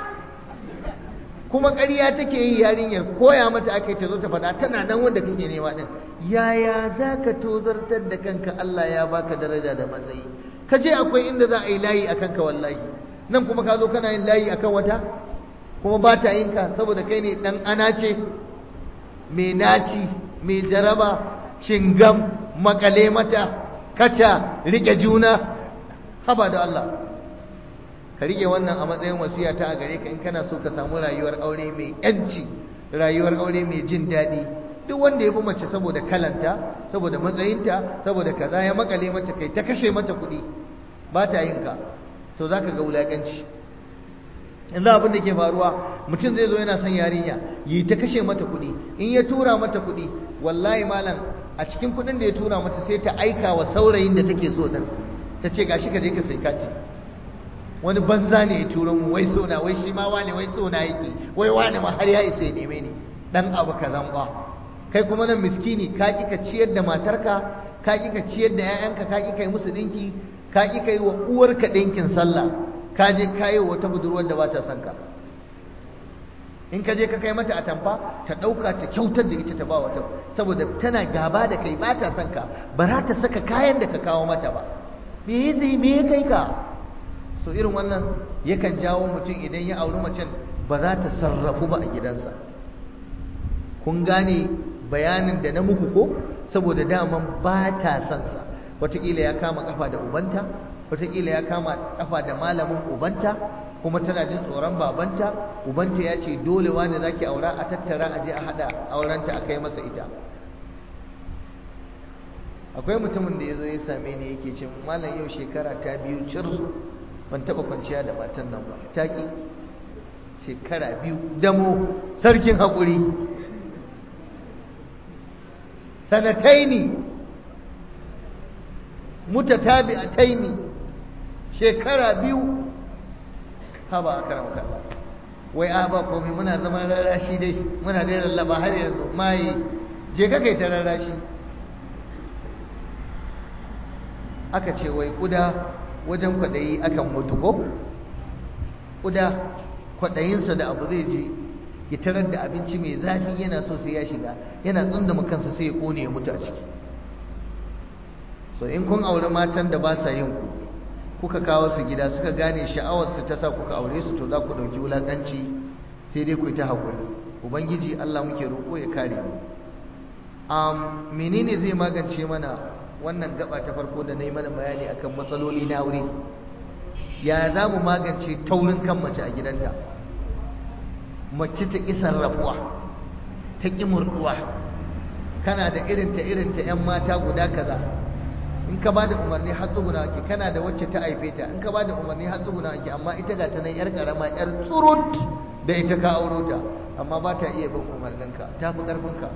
[SPEAKER 1] kuma ƙarya take yi yarinyar koya mata aka yi ta zo ta faɗa tana nan wanda kake nema din yaya za ka tozartar da kanka Allah ya baka daraja da matsayi ka je akwai inda za a yi layi a kanka wallahi nan kuma ka zo kana yin layi akan wata kuma ba ta yin ka saboda kai ne ɗan ana ce mai naci mai jaraba cingam makale mata kaca rike juna haba da Allah ka rike wannan a matsayin wasiya ta a gare ka in kana so ka samu rayuwar aure mai yanci rayuwar aure mai jin daɗi duk wanda ya bi mace saboda kalanta saboda matsayinta saboda kaza ya makale mata kai ta kashe mata kuɗi ba ta yin ka to za ka ga wulaƙanci yanzu abin da ke faruwa mutum zai zo yana son yarinya yi ta kashe mata kuɗi in ya tura mata kuɗi wallahi malam a cikin kuɗin da ya tura mata sai ta aika wa saurayin da take so din ta ce gashi ka je ka sai kati wani banza ne ya turo mu wai sona wai shi ma wane wai sona yake wai wane ma har ya isa ya neme ni dan abu kazan ba kai kuma nan miskini ka ki ka ciyar da matarka ka ki ka ciyar da 'ya'yanka ka ki kai musu dinki ka ki kai wa uwarka dinkin sallah ka je ka yi wata budurwar da ba ta son ka in ka je ka kai mata atamfa ta ɗauka ta kyautar da ita ta ba wata saboda tana gaba da kai ba ta son ka ba za ta saka kayan da ka kawo mata ba me ya zai me ya kai ka so irin wannan yakan jawo mutum idan ya auri macen ba za ta sarrafu ba a gidansa kun gane bayanin da na muku ko saboda daman ba ta son sa wataƙila ya kama kafa da ubanta wataƙila ya kama kafa da malamin ubanta kuma tana jin tsoron babanta ubanta ya ce dole wani zaki aura a tattara a je a hada aurenta a kai masa ita akwai mutumin da ya zo ya same ni yake ce malam yau shekara ta biyu cir ban taba kwanciya da matan nan ba taki shekara biyu damo sarkin haƙuri sanataini mutatabi'ataini shekara biyu haba akram kallah wai a ba komai muna zaman rarashi dai muna dai lallaba har yanzu mai je ka kai ta rarashi aka ce wai kuda wajen kwadayi akan mutu ko kuda kwadayinsa da abu zai je ya tarar da abinci mai zafi yana so sai ya shiga yana tsundama kansa sai ya kone ya mutu a ciki so in kun aure matan da ba sa yin ku kuka kawo su gida suka gane sha'awarsu ta sa kuka aure su to za ku ɗauki wulaƙanci sai dai ku yi ta haƙuri ubangiji allah muke roƙo ya kare mu um, menene zai magance mana wannan gaba ta farko da na yi mana bayani akan matsaloli na aure ya za mu magance taurin kan mace a gidanta mace ta ƙi sarrafuwa ta ƙi murɗuwa kana da irinta irinta 'yan mata guda kaza in ka bada umarni har tsuguna ake kana da wacce ta haife ta in ka bada umarni har tsuguna ake amma ita ga ta nan yar karama yar tsurut da ita ka auro ta amma ba ta iya bin umarninka ta fi ƙarfinka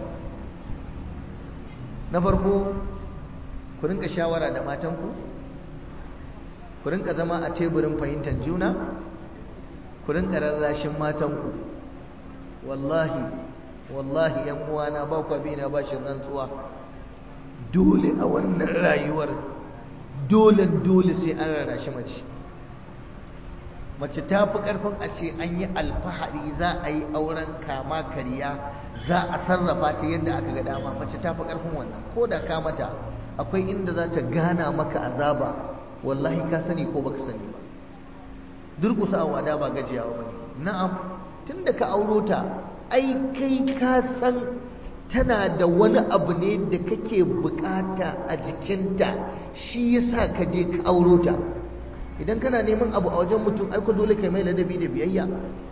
[SPEAKER 1] na farko ku rinka shawara da matanku ku rinka zama a teburin fahimtar juna ku rinka rarrashin matanku wallahi wallahi yan uwana ba ku bi na bashin rantsuwa dole a wannan rayuwar dole dole sai an rarrashi mace mace ta fi karfin a ce an yi alfahari za a yi auren kama kariya za a sarrafa ta yadda aka ga dama mace ta fi karfin wannan ko da ka mata akwai inda za ta gana maka azaba wallahi ka sani ko baka sani ba durƙusawa da ba gajiyawa bane na'am tunda ka auro ta ai kai ka san tana da wani abu ne da kake bukata a jikinta shi yasa ka je ka auro ta idan kana neman abu a wajen mutum ai ko dole kai mai ladabi da biyayya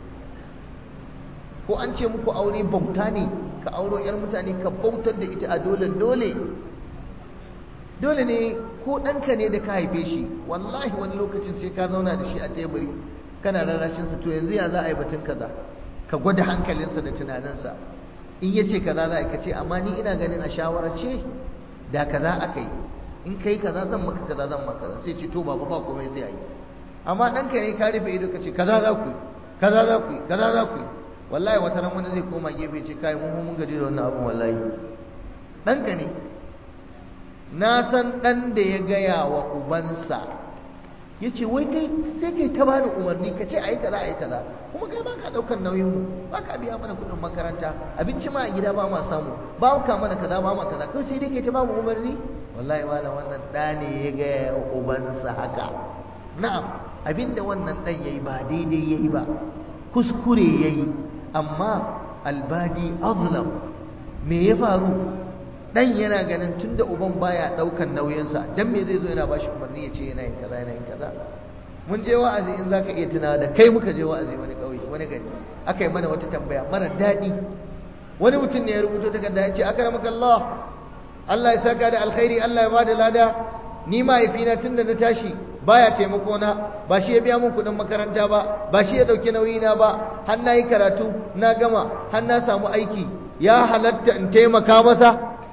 [SPEAKER 1] ko an ce muku aure bauta ne ka auro yar mutane ka bautar da ita a dole dole dole ne ko ɗanka ne da ka haife shi wallahi wani lokacin sai ka zauna da shi a teburi kana rarrashinsa to yanzu ya za a yi batun kaza ka gwada hankalinsa da tunaninsa in ya ce kaza za a yi ka ce amma ni ina ganin a shawarar ce da kaza aka yi in ka yi kaza zan maka kaza zan maka kaza sai ce to baba ba komai sai a yi amma ɗanka ne ka rufe ido ka ce kaza za ku yi kaza za ku yi kaza za ku yi wallahi wata ran wani zai koma gefe ce kai mun mun gaji da wannan abun wallahi ɗanka ne na san ɗan da ya gaya wa ubansa ya ce wai kai sai kai ta bani umarni ka ce a yi kaza a yi kaza kuma kai ba ka ɗaukar nauyin mu ba ka biya mana kuɗin makaranta abinci ma a gida ba ma samu ba ka mana kaza ba ma kaza kai sai dai kai ta ba mu umarni wallahi malam wannan ɗa ne ya gaya wa ubansa haka na'am abinda wannan ɗan ya yi ba daidai ya yi ba kuskure ya yi amma albadi azlam me ya faru dan yana ganin tunda uban baya daukan nauyinsa dan me zai zo yana bashi umarni ya ce yana yin kaza yana yin kaza mun je wa'azi in zaka iya tuna da kai muka je wa'azi wani kauye wani gari aka yi mana wata tambaya mara daɗi wani mutum ne ya rubuto takarda ya ce akramaka Allah Allah ya saka da alkhairi Allah ya bada lada ni mahaifina tunda na tashi baya taimako na ba shi ya biya mun kuɗin makaranta ba ba shi ya ɗauki nauyi na ba har na yi karatu na gama har na samu aiki ya halatta in taimaka masa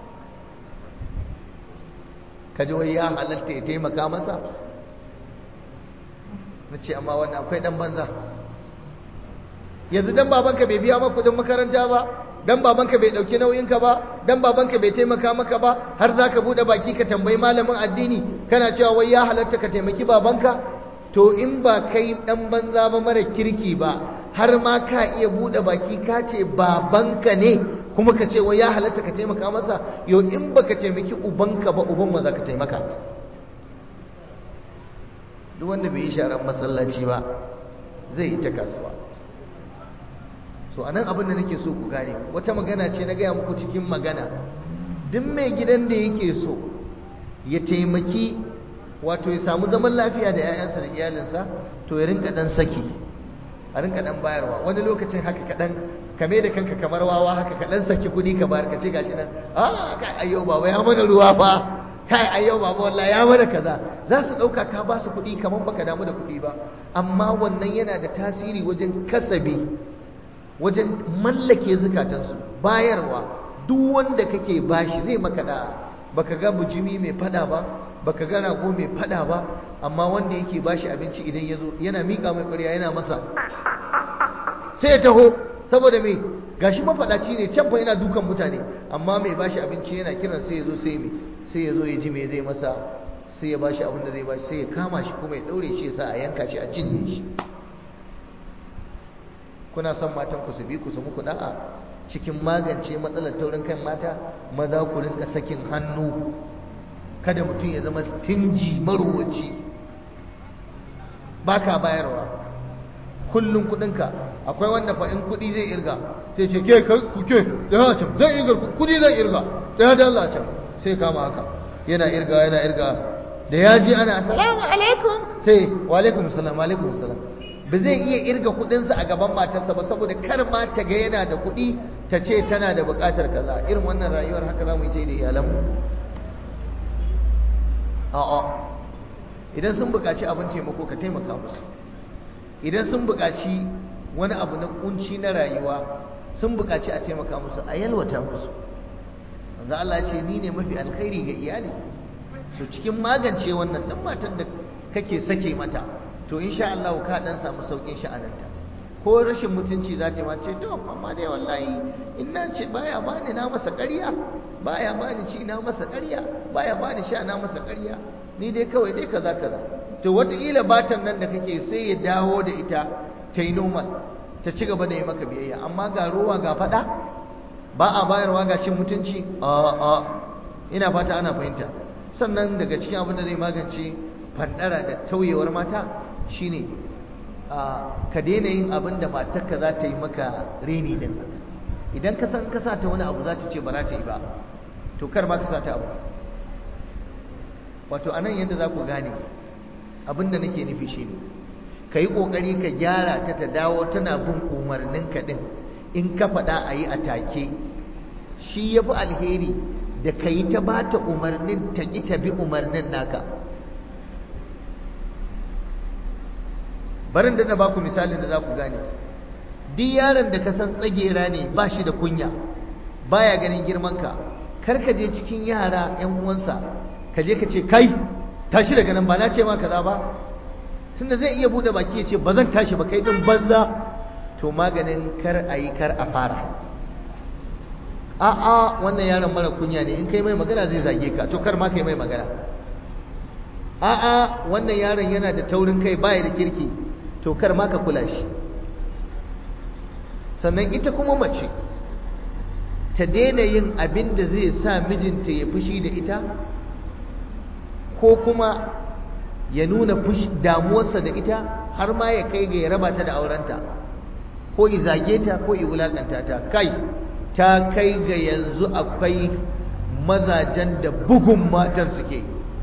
[SPEAKER 1] kaji wai ya halatta ya taimaka masa na ce amma wannan akwai ɗan banza yanzu dan babanka bai biya maka kudin makaranta ba dan babanka bai ɗauki nauyinka ba dan babanka bai taimaka maka ba har za ka buɗe baki ka tambayi malamin addini kana cewa wai ya halatta ka taimaki babanka to in ba kai ɗan banza ba mara kirki ba har ma ka iya buɗe baki ka ce babanka ne kuma ka ce wai ya halatta ka taimaka masa yau in baka taimaki ubanka ba uban ma za ka taimaka duk wanda bai yi sharan masallaci ba zai yi ta kasuwa so anan abin da nake so ku gane wata magana ce na gaya muku cikin magana duk mai gidan da yake so ya taimaki wato ya samu zaman lafiya da 'ya'yansa da iyalinsa to ya rinka dan saki a rinka dan bayarwa wani lokacin haka kaɗan kame da kanka kamar wawa haka kaɗan saki kuɗi ka bayar ka ce gashi nan a kai ayyau baba ya mana ruwa fa kai ayyau baba wallahi ya mana kaza za su ɗauka ka ba su kuɗi kamar baka damu da kuɗi ba amma wannan yana da tasiri wajen kasabi wajen mallake zukatansu bayarwa duk wanda kake bashi zai maka da baka ga bujimi mai fada ba baka ga rago mai fada ba amma wanda yake bashi abinci idan ya zo yana miƙa mai ƙwarya yana masa sai ya taho saboda me gashi mafadaci ne can fa yana dukan mutane amma mai bashi abinci yana kiran sai ya zo sai me sai ya zo ya ji me zai masa sai ya bashi abin da zai bashi sai ya kama shi kuma ya daure shi ya sa a yanka shi a cinye shi kuna son matan ku su bi ku su muku da'a cikin magance matsalar taurin kan mata maza ku rinka sakin hannu kada mutum ya zama stingy marowaci baka bayarwa kullum kudinka akwai wanda fa in kudi zai irga sai ce ke ku ke da ya can zan irga kudi zan irga da ya dalla can sai kama haka yana irga yana irga da ya ji ana assalamu alaikum sai wa alaikum assalam wa alaikum assalam ba zai iya irga kudinsa a gaban matarsa ba saboda kar ma ta ga yana da kudi ta ce tana da bukatar kaza irin wannan rayuwar haka za mu yi ta yi da iyalanmu a'a idan sun buƙaci abin taimako ka taimaka musu idan sun buƙaci wani abu na kunci na rayuwa sun buƙaci a taimaka musu a yalwata musu manzo Allah ya ce ni ne mafi alkhairi ga iyali so cikin magance wannan dan matan da kake sake mata to insha Allah ka dan samu saukin sha'ananta ko rashin mutunci za ta ma ce to amma dai wallahi in na ce baya bani na masa ƙarya baya bani ci na masa ƙarya baya bani sha na masa ƙarya ni dai kawai dai kaza kaza to wataƙila batan nan da kake sai ya dawo da ita ta yi normal ta ci gaba da yi maka biyayya amma ga ruwa ga faɗa ba a bayarwa ga cin mutunci a a ina fata ana fahimta sannan daga cikin abin da zai magance fandara da tauyewar mata shine ka daina yin abin da matarka za ta yi maka reni din idan ka san ka sa ta wani abu za ta ce ba za ta yi ba to kar ma ka sa ta abu wato anan yadda za ku gane abin da nake nufi shine ka yi ƙoƙari ka gyara ta ta dawo tana bin umarnin ka ɗin in ka faɗa a yi a take shi ya fi alheri da ka yi ta ba ta umarnin ta ƙi ta bi umarnin naka barin da ba ku misalin da za ku gane duk yaron da ka san tsagera ne ba shi da kunya baya ganin girmanka kar ka je cikin yara 'yan uwansa ka je ka ce kai tashi daga nan ba na ce ma kaza ba tunda zai iya bude baki ya ce ba zan tashi ba kai din banza to maganin kar a yi kar a fara a'a wannan yaron mara kunya ne in kai mai magana zai zage ka to kar ma kai mai magana a'a wannan yaron yana da taurin kai baya da kirki to kar ma ka kula shi sannan ita kuma mace ta daina yin abin da zai sa mijinta ya fushi da ita ko kuma ya nuna damuwarsa da ita har ma ya kai ga ya raba ta da aurenta ko i zage ta ko i wulakanta ta kai ta kai ga yanzu akwai mazajen da bugun matan suke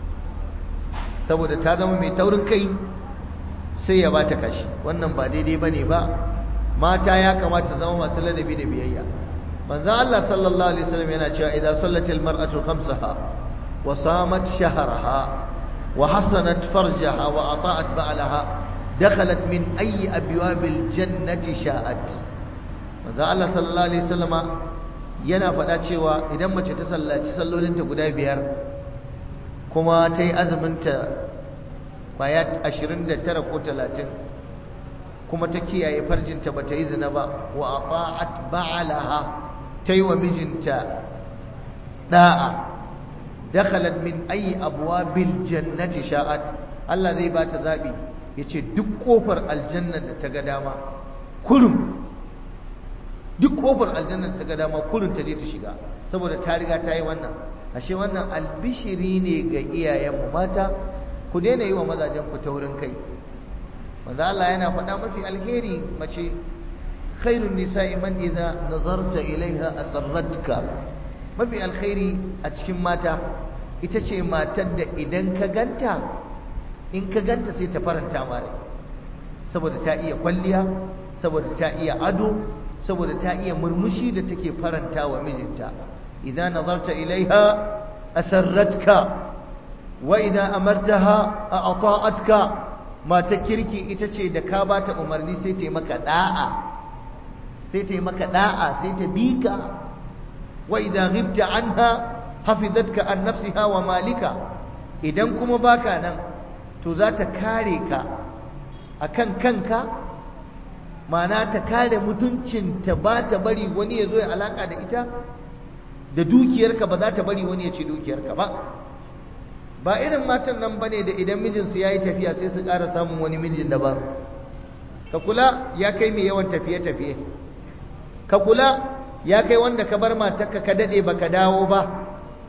[SPEAKER 1] saboda ta zama mai taurin kai sai ya bata kashi wannan ba daidai bane ba mata ya kamata zama masu ladabi da biyayya manzo Allah sallallahu alaihi wasallam yana cewa idan sallatil mar'atu khamsaha wa samat shahraha وحصنت فرجها وأطاعت بعلها دخلت من أي أبواب الجنة شاءت manzo Allah sallallahu alaihi wasallama yana faɗa cewa idan mace ta sallaci sallolinta guda biyar kuma ta yi azuminta kwaya 29 ko 30 kuma ta kiyaye farjinta ba ta yi zina ba wa ata'at ba'alaha ta yi wa mijinta da'a dakhalat min ayi abwabil jannati sha'at Allah zai bata zabi yace duk kofar aljanna da ta ga dama kurum duk kofar aljanna da ta ga dama kurum ta je ta shiga saboda ta riga ta yi wannan ashe wannan albishiri ne ga iyayenmu mata ku daina yi wa mazajen ku taurin kai manzo Allah yana faɗa mafi alheri mace khairun nisa'i man idza nazarta ilaiha asarratka mafi alkhairi a cikin mata ita ce matar da idan ka ganta in ka ganta sai ta faranta mare saboda ta iya kwalliya saboda ta iya ado saboda ta iya murmushi da take faranta wa mijinta idan nazarta ilaiha asarratka wa idan amartaha ata'atka mata kirki ita ce da ka bata umarni sai ta yi maka da'a sai ta yi maka da'a sai ta bika wa idan ghibta anha hafizatka an nafsiha wa malika idan kuma baka nan to za ta kare ka akan kanka mana ta kare mutuncinta ba ta bari wani ya zo ya alaka da ita da dukiyarka ba za ta bari wani ya ci dukiyarka ba ba irin matan nan bane da idan mijinsu ya yi tafiya sai su ƙara samun wani mijin daban ka kula ya kai mai yawan tafiye-tafiye ka kula ya kai wanda ka bar matarka ka daɗe ba ka dawo ba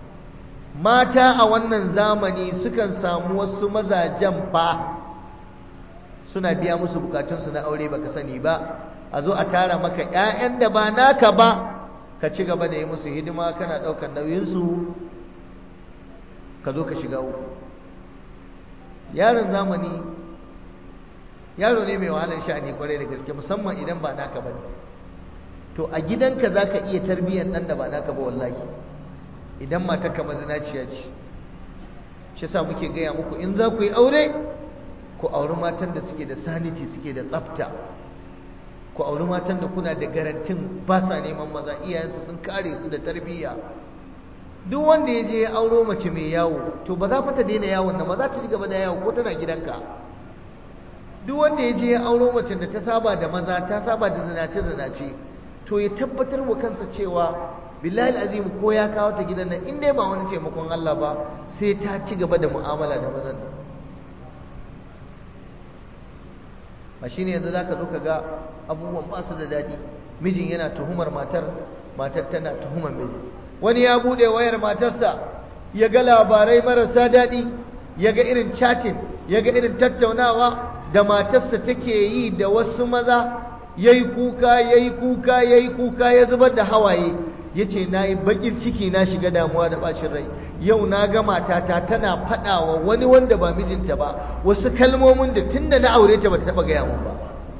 [SPEAKER 1] mata a wannan zamani sukan samu wasu mazajen fa suna biya musu bukatunsu na aure baka sani ba a zo a tara maka 'ya'yan da ba naka ba ka ci gaba da yi musu hidima kana ɗaukar nauyinsu ka zo ka shiga uku yaron zamani yaro ne mai wahalar sha'ani kwarai da gaske musamman idan ba naka ba ne to a gidanka za ka iya tarbiyyar ɗan da ba naka ba wallahi idan matarka mazinaciya ce shi sa muke gaya muku in za ku yi aure ku auri matan da suke da saniti suke da tsafta ku auri matan da kuna da garantin ba sa neman maza iyayensu sun kare su da tarbiyya duk wanda ya je ya auro mace mai yawo to ba za fa ta daina yawon nan ba za ta ci gaba da yawo ko tana gidanka duk wanda ya je ya auro mace da ta saba da maza ta saba da zinace zinace to ya tabbatar wa kansa cewa billahi azim ko ya kawo ta gidan nan in dai ba wani taimakon Allah ba sai ta ci gaba da mu'amala da mazan nan ba shine yanzu zaka zo ka ga abubuwan ba su da daɗi mijin yana tuhumar matar matar tana tuhumar miji wani ya bude wayar matarsa ya ga labarai marasa daɗi ya ga irin chatting ya ga irin tattaunawa da matarsa take yi da wasu maza ya yi kuka ya yi kuka ya yi kuka ya zubar da hawaye ya ce na yi baƙin ciki na shiga damuwa da ɓacin rai yau na ga matata tana faɗawa wani wanda ba mijinta ba wasu kalmomin da tun da na aure ta ba ta taɓa gaya mun ba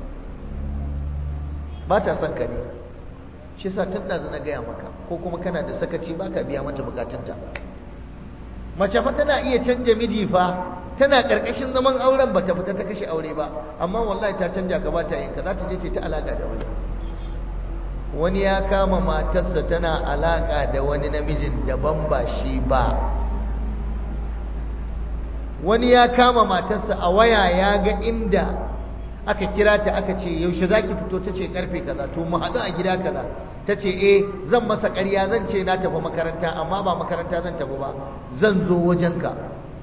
[SPEAKER 1] ba ta son ka ne shi sa tun da na gaya maka ko kuma kana da sakaci ba ka biya mata bukatunta mace fa tana iya canja miji fa tana karkashin zaman auren ba ta fita ta kashe aure ba amma wallahi ta canja ka ba ta yin ka za ta je ta alaka da wani wani ya kama matarsa tana alaka da wani namijin daban ba shi ba wani ya kama matarsa a waya ya ga inda aka kira ta aka ce yaushe za ki fito ta ce karfe kaza to mu haɗu a gida kaza ta ce eh zan masa ƙarya zan ce na tafi makaranta amma ba makaranta zan tafi ba zan zo wajenka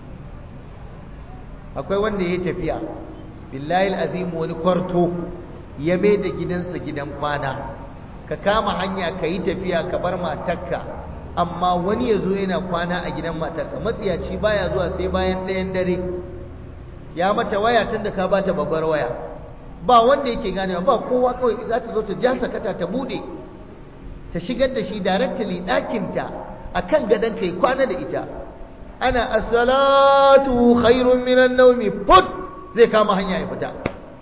[SPEAKER 1] akwai wanda ya tafiya billahi azim wani kwarto ya mai da gidansa gidan kwana ka kama hanya ka yi tafiya ka bar matarka amma wani ya zo yana kwana a gidan matarka matsiyaci baya zuwa sai bayan ɗayan dare ya mata waya tun da ka bata babbar waya ba wanda yake ganewa ba kowa kawai za ta zo ta ja sakata ta bude ta shigar da shi directly ɗakinta a kan gadon kai kwana da ita ana assalatu khairun minan naumi put zai kama hanya ya fita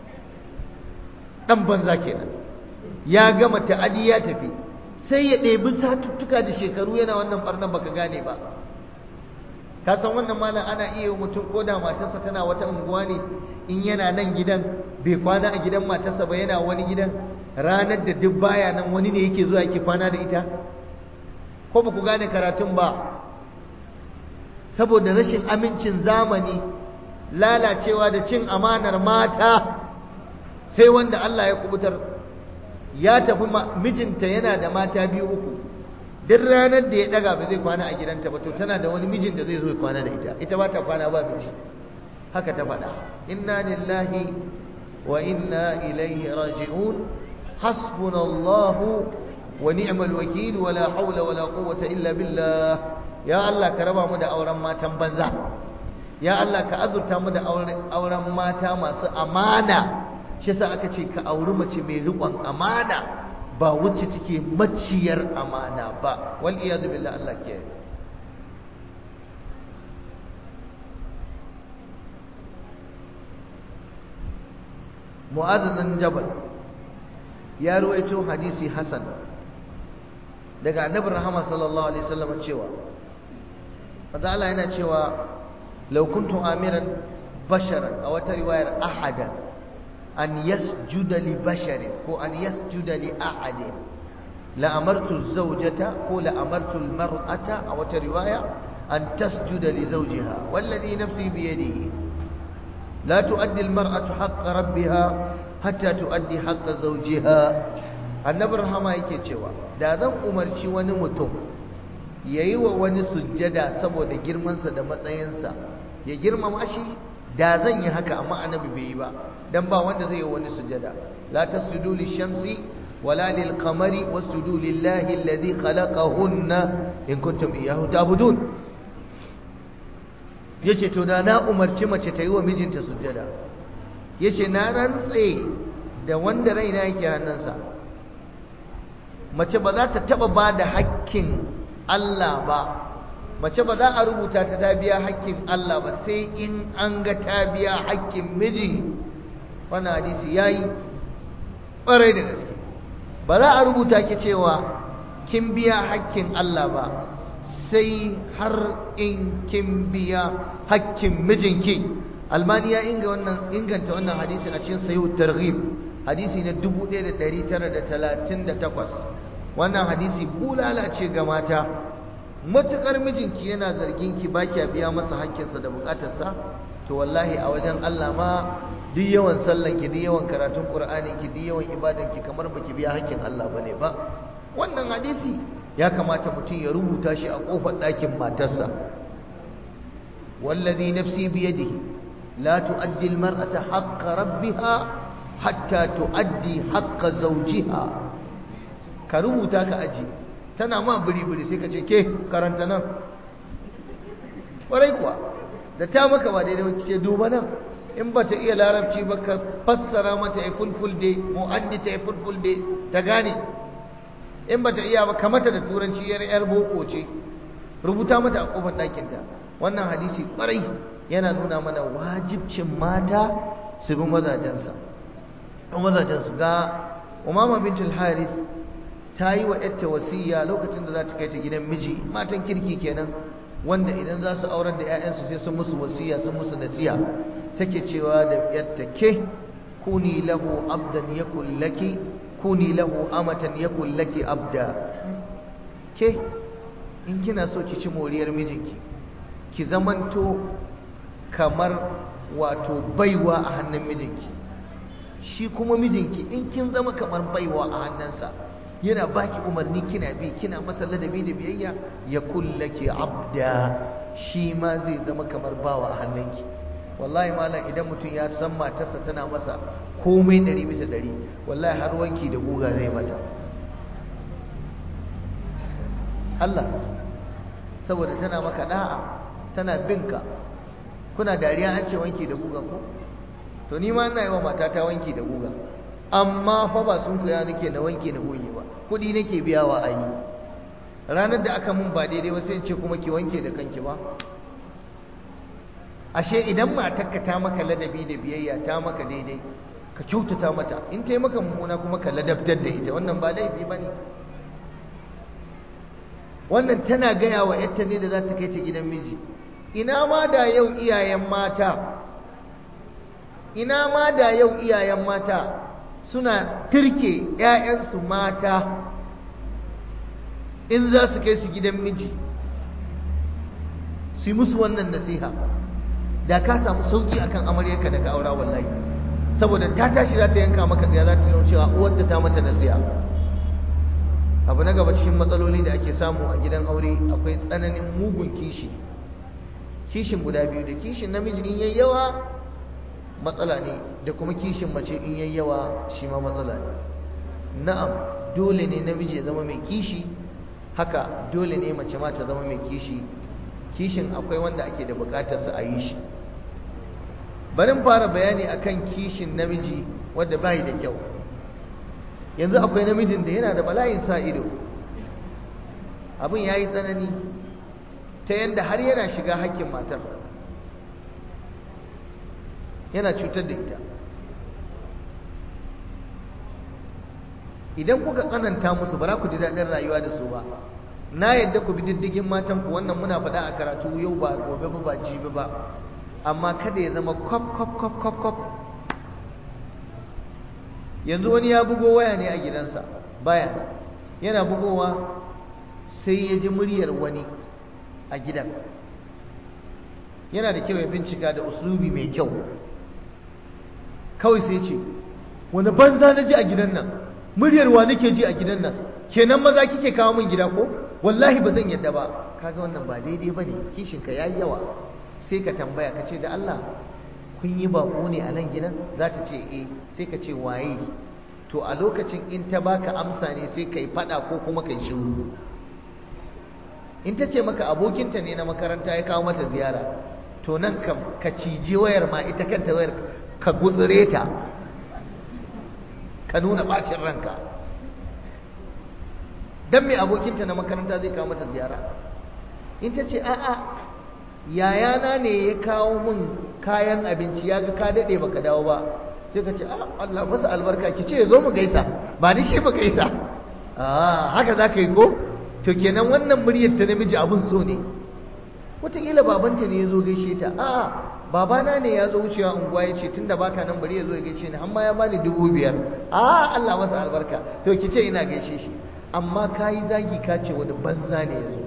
[SPEAKER 1] ɗan banza kenan ya gama ta'adi ya tafi sai ya ɗebi satuttuka da shekaru yana wannan ɓarnan baka gane ba ka san wannan malam ana iya mutum ko da matarsa tana wata unguwa ne in yana nan gidan bai kwana a gidan matarsa ba yana wani gidan ranar da duk baya nan wani ne yake zuwa yake kwana da ita ko ba ku gane karatun ba saboda rashin amincin zamani lalacewa da cin amanar mata sai wanda Allah ya kubutar ya tafi mijinta yana da mata biyu uku duk ranar da ya daga ba zai kwana a gidanta ba to tana da wani mijin da zai zo ya kwana da ita ita ba ta kwana ba miji haka ta faɗa inna lillahi wa inna ilaihi raji'un hasbunallahu wa ni'mal wakil wala hawla wala quwwata illa billah ya Allah ka raba mu da auren matan banza ya Allah ka azurta mu da auren mata masu amana shi yasa aka ce ka auri mace mai riƙon amana ba wacce take maciyar amana ba wal iyadu billah Allah ke mu'adh jabal ya ruwaito hadisi hasan daga annabi rahama sallallahu alaihi wasallam cewa manzo Allah yana cewa law kuntu amiran basharan a wata riwayar ahadan an yasjuda li basharin ko an yasjuda li ahadin la amartu zawjata ko la amartu almar'ata a wata riwaya an tasjuda li zawjiha walladhi nafsi bi yadihi la tuaddi almar'atu haqqa rabbiha hatta tuaddi haqqa zawjiha annabi rahama yake cewa da zan umarci wani mutum yayi wa wani sujjada saboda girmansa da matsayinsa ya girmama shi da zan yi haka amma annabi bai yi ba dan ba wanda zai yi wani sujada la tasjudu lishamsi wala lilqamari wasjudu lillahi alladhi khalaqahunna in kuntum iyyahu ta'budun yace to da na umarci mace ta yi wa mijinta sujada yace na rantse da wanda raina yake hannunsa mace ba za ta taba ba da hakkin Allah ba mace ba za a rubuta ta ta biya hakkin Allah ba sai in an ga ta biya hakkin miji wannan hadisi yayi ƙwarai da gaske ba za a rubuta ki cewa kin biya hakkin Allah ba sai har in kin biya hakkin mijinki almani ya inga wannan inganta wannan hadisi a cikin sayyid targhib hadisi na 1938 wannan hadisi bulala ce ga mata matukar mijinki yana zargin ki ba kya biya masa hakkinsa da bukatarsa to wallahi a wajen Allah ma duk yawan sallan ki duk yawan karatun Qur'ani ki duk yawan ibadan ki kamar baki biya hakkin Allah bane ba wannan hadisi ya kamata mutum ya rubuta shi a kofar ɗakin matarsa wallazi nafsi biyadihi la tuaddi almar'ata haqqa rabbiha hatta tuaddi haqqa zawjiha ka rubuta ka aji tana ma biri-biri sai ka ce ke karanta nan ƙwarai kuwa da ta maka ba daidai wacce ce duba nan in ba ta iya larabci ba ka fassara mata ya fulfulde mu'addi ta ya fulfulde ta gane in ba ta iya ba ka mata da turanci yar yar boko ce rubuta mata a kofar ɗakinta wannan hadisi kwarai yana nuna mana wajibcin mata su bi mazajensa mazajensu ga umama bintul harith ta yi wa yarta wasiya lokacin da za ta kai ta gidan miji matan kirki kenan wanda idan za su aurar da 'ya'yansu sai sun musu wasiya sun musu nasiya take cewa da yarta ke kuni lahu abdan yakul laki kuni lahu amatan yakul laki abda ke in kina so ki ci moriyar mijinki ki zamanto kamar wato baiwa a hannun mijinki shi kuma mijinki in kin zama kamar baiwa a hannunsa yana baki umarni kina bi kina masa ladabi da biyayya ya kullake abda shi ma zai zama kamar bawa a hannunki wallahi malam idan mutum ya san matarsa tana masa komai ɗari bisa ɗari wallahi har wanki da guga zai mata Allah saboda tana maka da'a tana binka kuna dariya an ce wanki da guga ko to ni ma ina yi wa matata wanki da guga amma fa ba sun kuya nake na wanki na goge ba kuɗi nake biyawa a yi ranar da aka mun ba daidai ba sai in ce kuma ki wanke da kanki ba ashe idan matarka ta maka ladabi da biyayya ta maka daidai ka kyautata mata in ta yi maka mummuna kuma ka ladabtar da ita wannan ba laifi ba ne wannan tana gaya wa yarta ne da za ta kai ta gidan miji ina ma da yau iyayen mata ina ma da yau iyayen mata suna turke 'ya'yansu mata in za su kai su gidan miji su yi musu wannan nasiha da ka samu sauki akan amaryarka da ka aura wallahi saboda ta tashi za ta yanka maka tsaya za ta tuno cewa uwarta ta mata nasiha abu na gaba cikin matsaloli da ake samu a gidan aure akwai tsananin mugun kishi kishin guda biyu da kishin namiji in yayi yawa matsala ne da kuma kishin mace in yayi yawa shi ma matsala ne na'am dole ne namiji ya zama mai kishi haka dole ne mace ma ta zama mai kishi kishin akwai wanda ake da bukatar sa a yi shi barin fara bayani akan kishin namiji wanda bai da kyau yanzu akwai namijin da yana da bala'in sa ido abin yayi tsanani ta yanda har yana shiga hakkin matar yana cutar da ita idan kuka tsananta musu ba za ku ji daɗin rayuwa da su ba na yadda ku bi diddigin matanku wannan muna faɗa a karatu yau ba gobe ba ba jibi ba amma kada ya zama kwaf kwaf kwaf kwaf kwaf yanzu wani ya bugo waya ne a gidansa baya yana bugowa sai ya ji muryar wani a gidan yana da kyau ya bincika da uslubi mai kyau kawai sai ce wani banza na ji a gidan nan muryar wa nake ji a gidan nan kenan maza kike kawo min gida ko wallahi ba zan yadda ba kaga wannan ba daidai bane kishin ka yayi yawa sai ka tambaya ka ce da Allah kun yi bako ne a nan gidan za ta ce eh sai ka ce waye to a lokacin in ta baka amsa ne sai kai fada ko kuma kai shiru in ta ce maka abokinta ne na makaranta ya kawo mata ziyara to nan ka ciji wayar ma ita kanta wayar ka gutsure ta ka nuna bacin ranka dan mai abokinta na makaranta zai kawo mata ziyara in ta ce a'a yayana ne ya kawo min kayan abinci ya ga ka daɗe baka dawo ba sai ka ce a Allah masa albarka ki ce zo mu gaisa ba ni shi mu gaisa a haka za ka yi ko to kenan wannan muryar ta namiji abun so ne wataƙila babanta ne ya zo gaishe ta a'a babana ne ya zo wucewa unguwa ya ce tunda baka nan bari ya zo ya gaishe ni amma ya bani dubu biyar a Allah masa albarka to ki ce ina gaishe shi amma ka yi zagi ka ce wani banza ne ya zo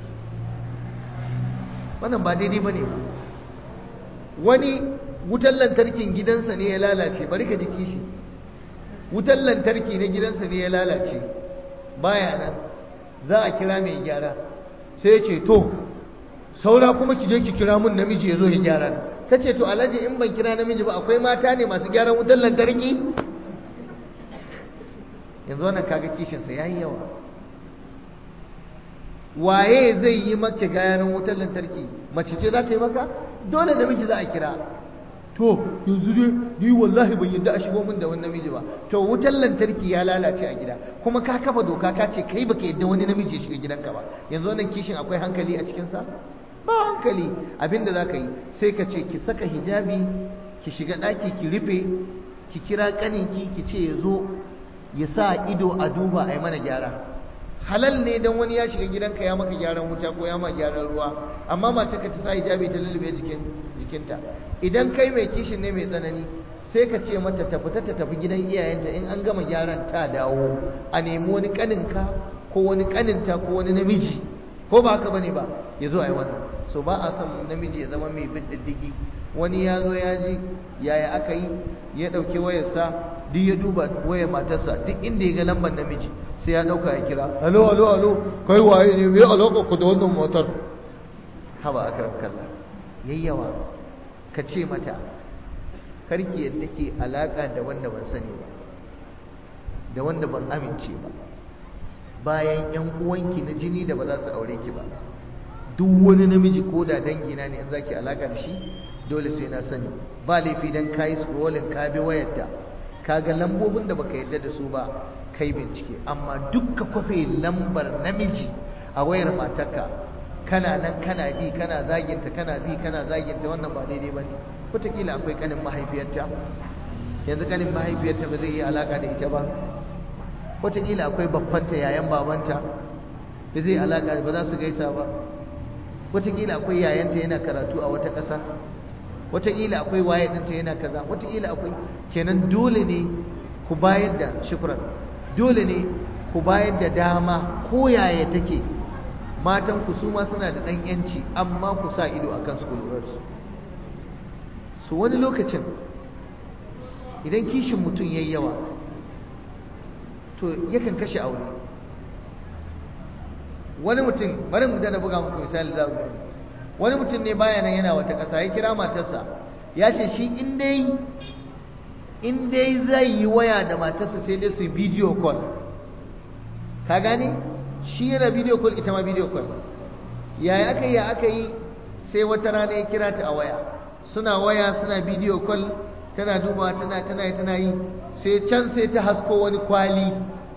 [SPEAKER 1] wannan ba daidai ba ne wani wutar lantarkin gidansa ne ya lalace bari ka ji kishi wutar lantarki na gidansa ne ya lalace baya nan za a kira mai gyara sai ce to saura kuma ki je ki kira mun namiji ya zo ya gyara ta ce to alhaji in ban kira namiji ba akwai mata ne masu gyaran wutar lantarki yanzu wannan kaga kishinsa ya yi yawa waye zai yi maka gyaran wutar lantarki mace ce za ta yi maka dole namiji za a kira to yanzu dai ni wallahi ban yadda a shigo min da wani namiji ba to wutar lantarki ya lalace a gida kuma ka kafa doka ka ce kai baka yadda wani namiji ya shiga gidanka ba yanzu wannan kishin akwai hankali a cikinsa ba hankali abinda za ka yi sai ka ce ki saka hijabi ki shiga ɗaki ki rufe ki kira ƙaninki ki ce ya zo ya sa ido a duba a yi mana gyara halal ne don wani ya shiga gidanka ya maka gyaran wuta ko ya ma gyaran ruwa amma matarka ta sa hijabi ta lullube jikin jikinta idan kai mai kishin ne mai tsanani sai ka ce mata ta fita ta tafi gidan iyayenta in an gama gyaran ta dawo a nemi wani kaninka ko wani kaninta ko wani namiji ko ba haka bane ba ya zo a yi wannan so ba a son namiji ya zama mai bin diddigi wani ya zo ya ji yaya aka yi ya ɗauki wayarsa duk ya duba wayar matarsa duk inda ya ga lambar namiji sai ya ɗauka ya kira alo alo alo kai waye ne mai alaƙa ku da wannan motar haba a karam kalla yayyawa ka ce mata karki yadda ke alaƙa da wanda ban sani ba da wanda ban amince ba bayan yan uwanki na jini da ba za su aure ki ba duk wani namiji ko da dangina ne in za ki alaƙa da shi dole sai na sani ba laifi dan ka yi scrolling ka bi wayarta ka ga lambobin da baka yadda da su ba kai bincike amma dukka kwafe lambar namiji a wayar matarka kana nan kana bi kana zaginta kana bi kana zaginta wannan ba daidai ba ne wataƙila akwai ƙanin mahaifiyarta yanzu ƙanin mahaifiyarta ba zai yi alaƙa da ita ba wataƙila akwai babbanta yayan babanta ba zai alaƙa ba za su gaisa ba wataƙila akwai yayanta yana karatu a wata ƙasa wataƙila akwai waye ɗinta yana kaza wataƙila akwai kenan dole ne ku bayar da shukran dole ne ku bayar da dama ko yaya take matan ku su ma suna da ɗan yanci amma ku sa ido akan su lura su su wani lokacin idan kishin mutum yayi yawa to yakan kashe aure wani mutum bari mu dana buga muku misali za ku gani wani mutum ne baya nan yana wata ƙasa ya kira matarsa ya ce shi in dai in dai zai yi waya da matarsa sai dai su yi video call ka gane shi yana video call ita ma video call yaya aka yi ya aka yi sai wata rana ya kira ta a waya suna waya suna video call tana duba tana tana yi tana yi sai can sai ta hasko wani kwali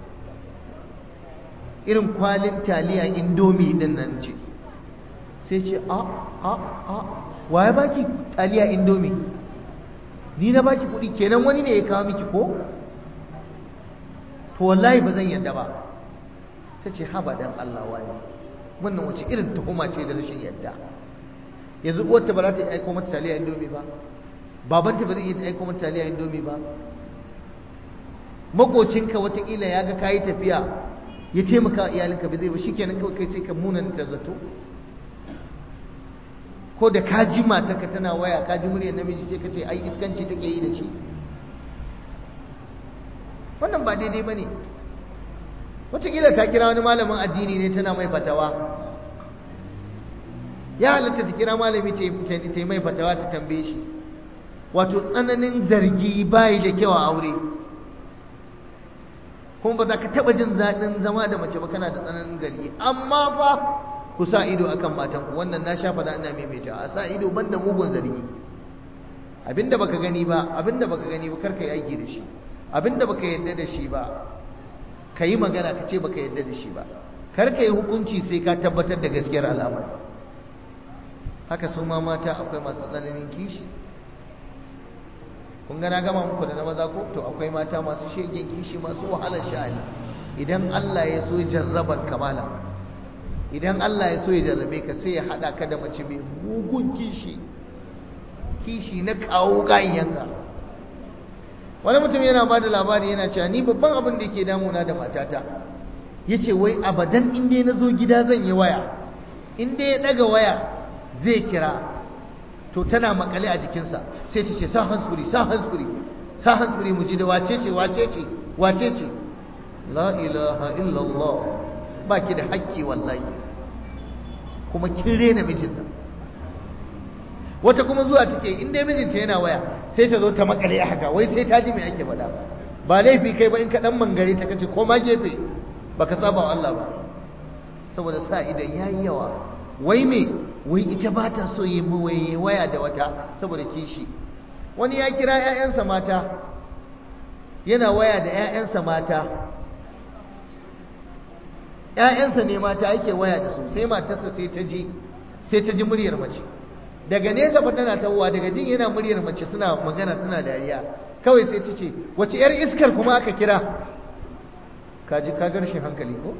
[SPEAKER 1] irin kwalin taliya indomi din nan ce sai ce a a a waye baki taliya indomi ni na baki kuɗi kenan wani ne ya kawo miki ko to wallahi ba zan yadda ba ta ce haba dan Allah wani wannan wace irin tuhuma ce da rashin yadda yanzu uwarta ba za ta aiko mata taliya indomi ba babanta ba zai iya aiko mata taliya indomi ba makocinka watakila ya ga kayi tafiya ya taimaka iyalinka ba zai ba shikenan kawai kai sai ka munanta zato ko da ka ji matarka tana waya ka ji muryar namiji sai ka ce ai iskanci take yi da shi wannan ba daidai ba ne wataƙila ta kira wani malamin addini ne tana mai fatawa ya halatta ta kira malami ta yi mai fatawa ta tambaye shi wato tsananin zargi bayi da kyau a aure kuma ba za ka taɓa jin zaɗin zama da mace ba kana da tsananin gari amma fa ku sa ido akan matanku wannan na sha faɗa ina maimaita a sa ido banda mugun zargi abinda baka gani ba abinda baka gani ba karka yi aiki da shi abinda baka yarda da shi ba ka yi magana ka ce baka yarda da shi ba karka yi hukunci sai ka tabbatar da gaskiyar al'amari haka su ma mata akwai masu tsananin kishi kun gana gama muku da na maza ko to akwai mata masu shegen kishi masu wahalar sha'ani idan Allah ya so jarrabar kamala idan Allah ya so ya jarrabe ka sai ya haɗa ka da mace mai mugun kishi kishi na kawo ganyenka wani mutum yana ba da labari yana cewa ni babban abin da ke damuna da matata ya ce wai abadan inda na zo gida zan yi waya inda ya ɗaga waya zai kira to tana makale a jikinsa sai ta ce sa hansuri sa hansuri sa hansuri mu ji da wace ce wace ce wace ce la ilaha illallah ba ki da hakki wallahi kuma kin rena mijin nan wata kuma zuwa take in dai mijinta yana waya sai ta zo ta makale a haka wai sai ta ji me ake faɗa ba laifi kai ba in ka dan mangare ta kace ko ma gefe baka saba wa Allah ba saboda sa idan yayi yawa wai me wai ita ba ta so yi mawaye waya da wata saboda kishi wani ya kira 'ya'yansa mata yana waya da 'ya'yansa mata ‘ya'yansa ne mata yake waya da su sai matarsa sai ta ji sai ta ji muryar mace daga nesa fa tana tawowa daga jin yana muryar mace suna magana suna dariya kawai sai ta ce wace ‘yar iskar kuma aka kira ka ji ka rashin hankali ko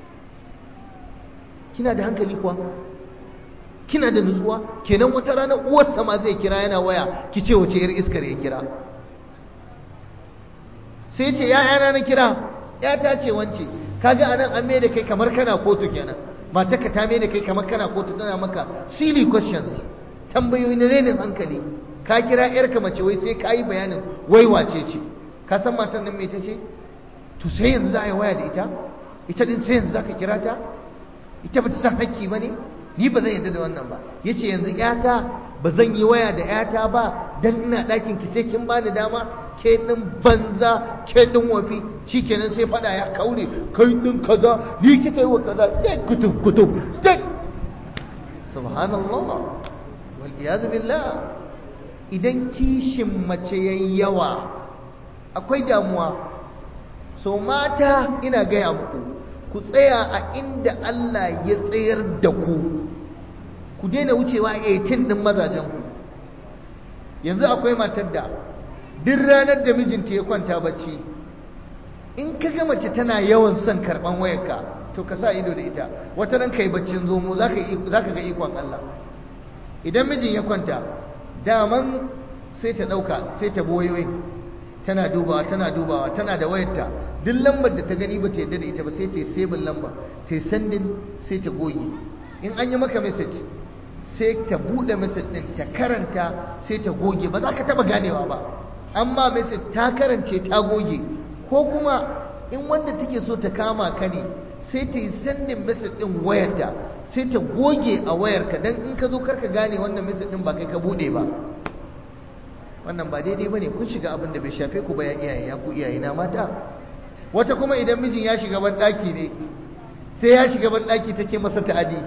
[SPEAKER 1] kina da hankali kuwa kina da nutsuwa kenan wata rana uwarsa ma zai kira yana waya ki ce wace ‘yar iskar ya kira sai ce ‘ya'yana na kira ‘yata ce wance kaga anan an mai da kai kamar kana kotu kenan matarka ta mai da kai kamar kana kotu tana maka silly questions tambayoyi na renin hankali ka kira yarka mace wai sai ka yi bayanin wai wace ce ka san matar nan mai ta ce to sai yanzu za a yi waya da ita ita din sai yanzu za ka kira ta ita ba ta san hakki ba ne ni ba zan yarda da wannan ba ya ce yanzu yata ba zan yi waya da yata ba dan ina ɗakin ki sai kin bani dama ke ɗin banza ke ɗin wafi shi kenan sai fada ya kaure kai ɗin kaza ni kika yi wa kaza dai kutub kutub dai subhanallah wal iyadu billah idan kishin mace yayi yawa akwai damuwa so mata ina gaya muku ku tsaya a inda Allah ya tsayar da ku ku daina wucewa 18 ɗin mazajenku yanzu akwai matar da duk ranar da mijinta ya kwanta bacci in ka ga mace tana yawan son karɓan wayarka to ka sa ido da ita wata ran kai baccin zomo za ka ga ikon Allah idan mijin ya kwanta daman sai ta ɗauka sai ta boyoyi tana dubawa tana dubawa tana da wayarta duk lambar da ta gani ba ta yadda da ita ba sai ta yi sebin lamba ta yi sandin sai ta goge in an yi maka message sai ta buɗe message ɗin ta karanta sai ta goge ba za ka taɓa ganewa ba amma message ta karance ta goge ko kuma in wanda take so ta kama ka ne sai ta yi sandin message ɗin wayarta sai ta goge a wayarka don in ka zo karka gane wannan message ɗin ba kai ka buɗe ba wannan ba daidai ba ne kun shiga abin da bai shafe ku ba ya iyaye ya ku iyaye na mata wata kuma idan mijin ya shiga ban ɗaki ne sai ya shiga ban ɗaki take masa ta'adi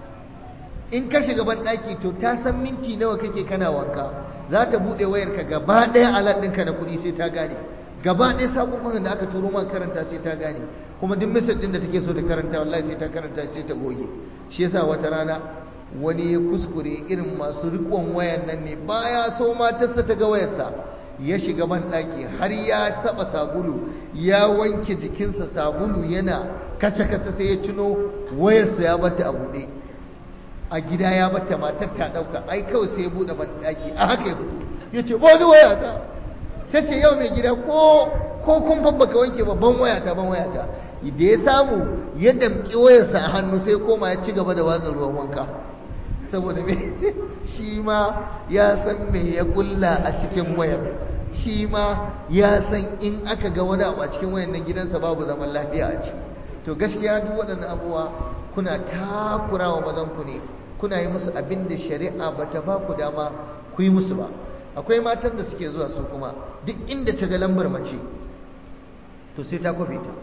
[SPEAKER 1] in ka shiga ban ɗaki to ta san minti nawa kake kana wanka za ta buɗe wayarka gaba ɗaya alat ɗinka na kuɗi sai ta gane gaba ɗaya saƙoƙon da aka turo man karanta sai ta gane kuma duk misal ɗin da take so ta karanta wallahi sai ta karanta sai ta goge shi yasa wata rana wani ya kuskure irin masu riƙon wayan nan ne baya so matarsa ta ga wayarsa ya shiga ban ɗaki har ya saba sabulu ya wanke jikinsa sabulu yana kace kace sai ya tuno wayarsa ya bata a buɗe a gida ya bata matar ta ɗauka ai kawai sai ya buɗe ban ɗaki a haka ya fito ya ce wani waya ta ta ce yau mai gida ko ko kun babbaka wanke babban waya ta ban waya ta da ya samu ya damƙi wayarsa a hannu sai koma ya ci gaba da watsa ruwan wanka saboda me shi ma ya san me ya kulla a cikin wayar shi ma ya san in aka ga wani abu a cikin wayar nan gidansa babu zaman lafiya a ciki to gaskiya duk waɗannan abubuwa kuna takura wa mazanku ne kuna yi musu abin da shari'a ba ta ba ku dama ku yi musu ba akwai matan da suke zuwa su kuma duk inda ta ga lambar mace to sai ta kwafe ta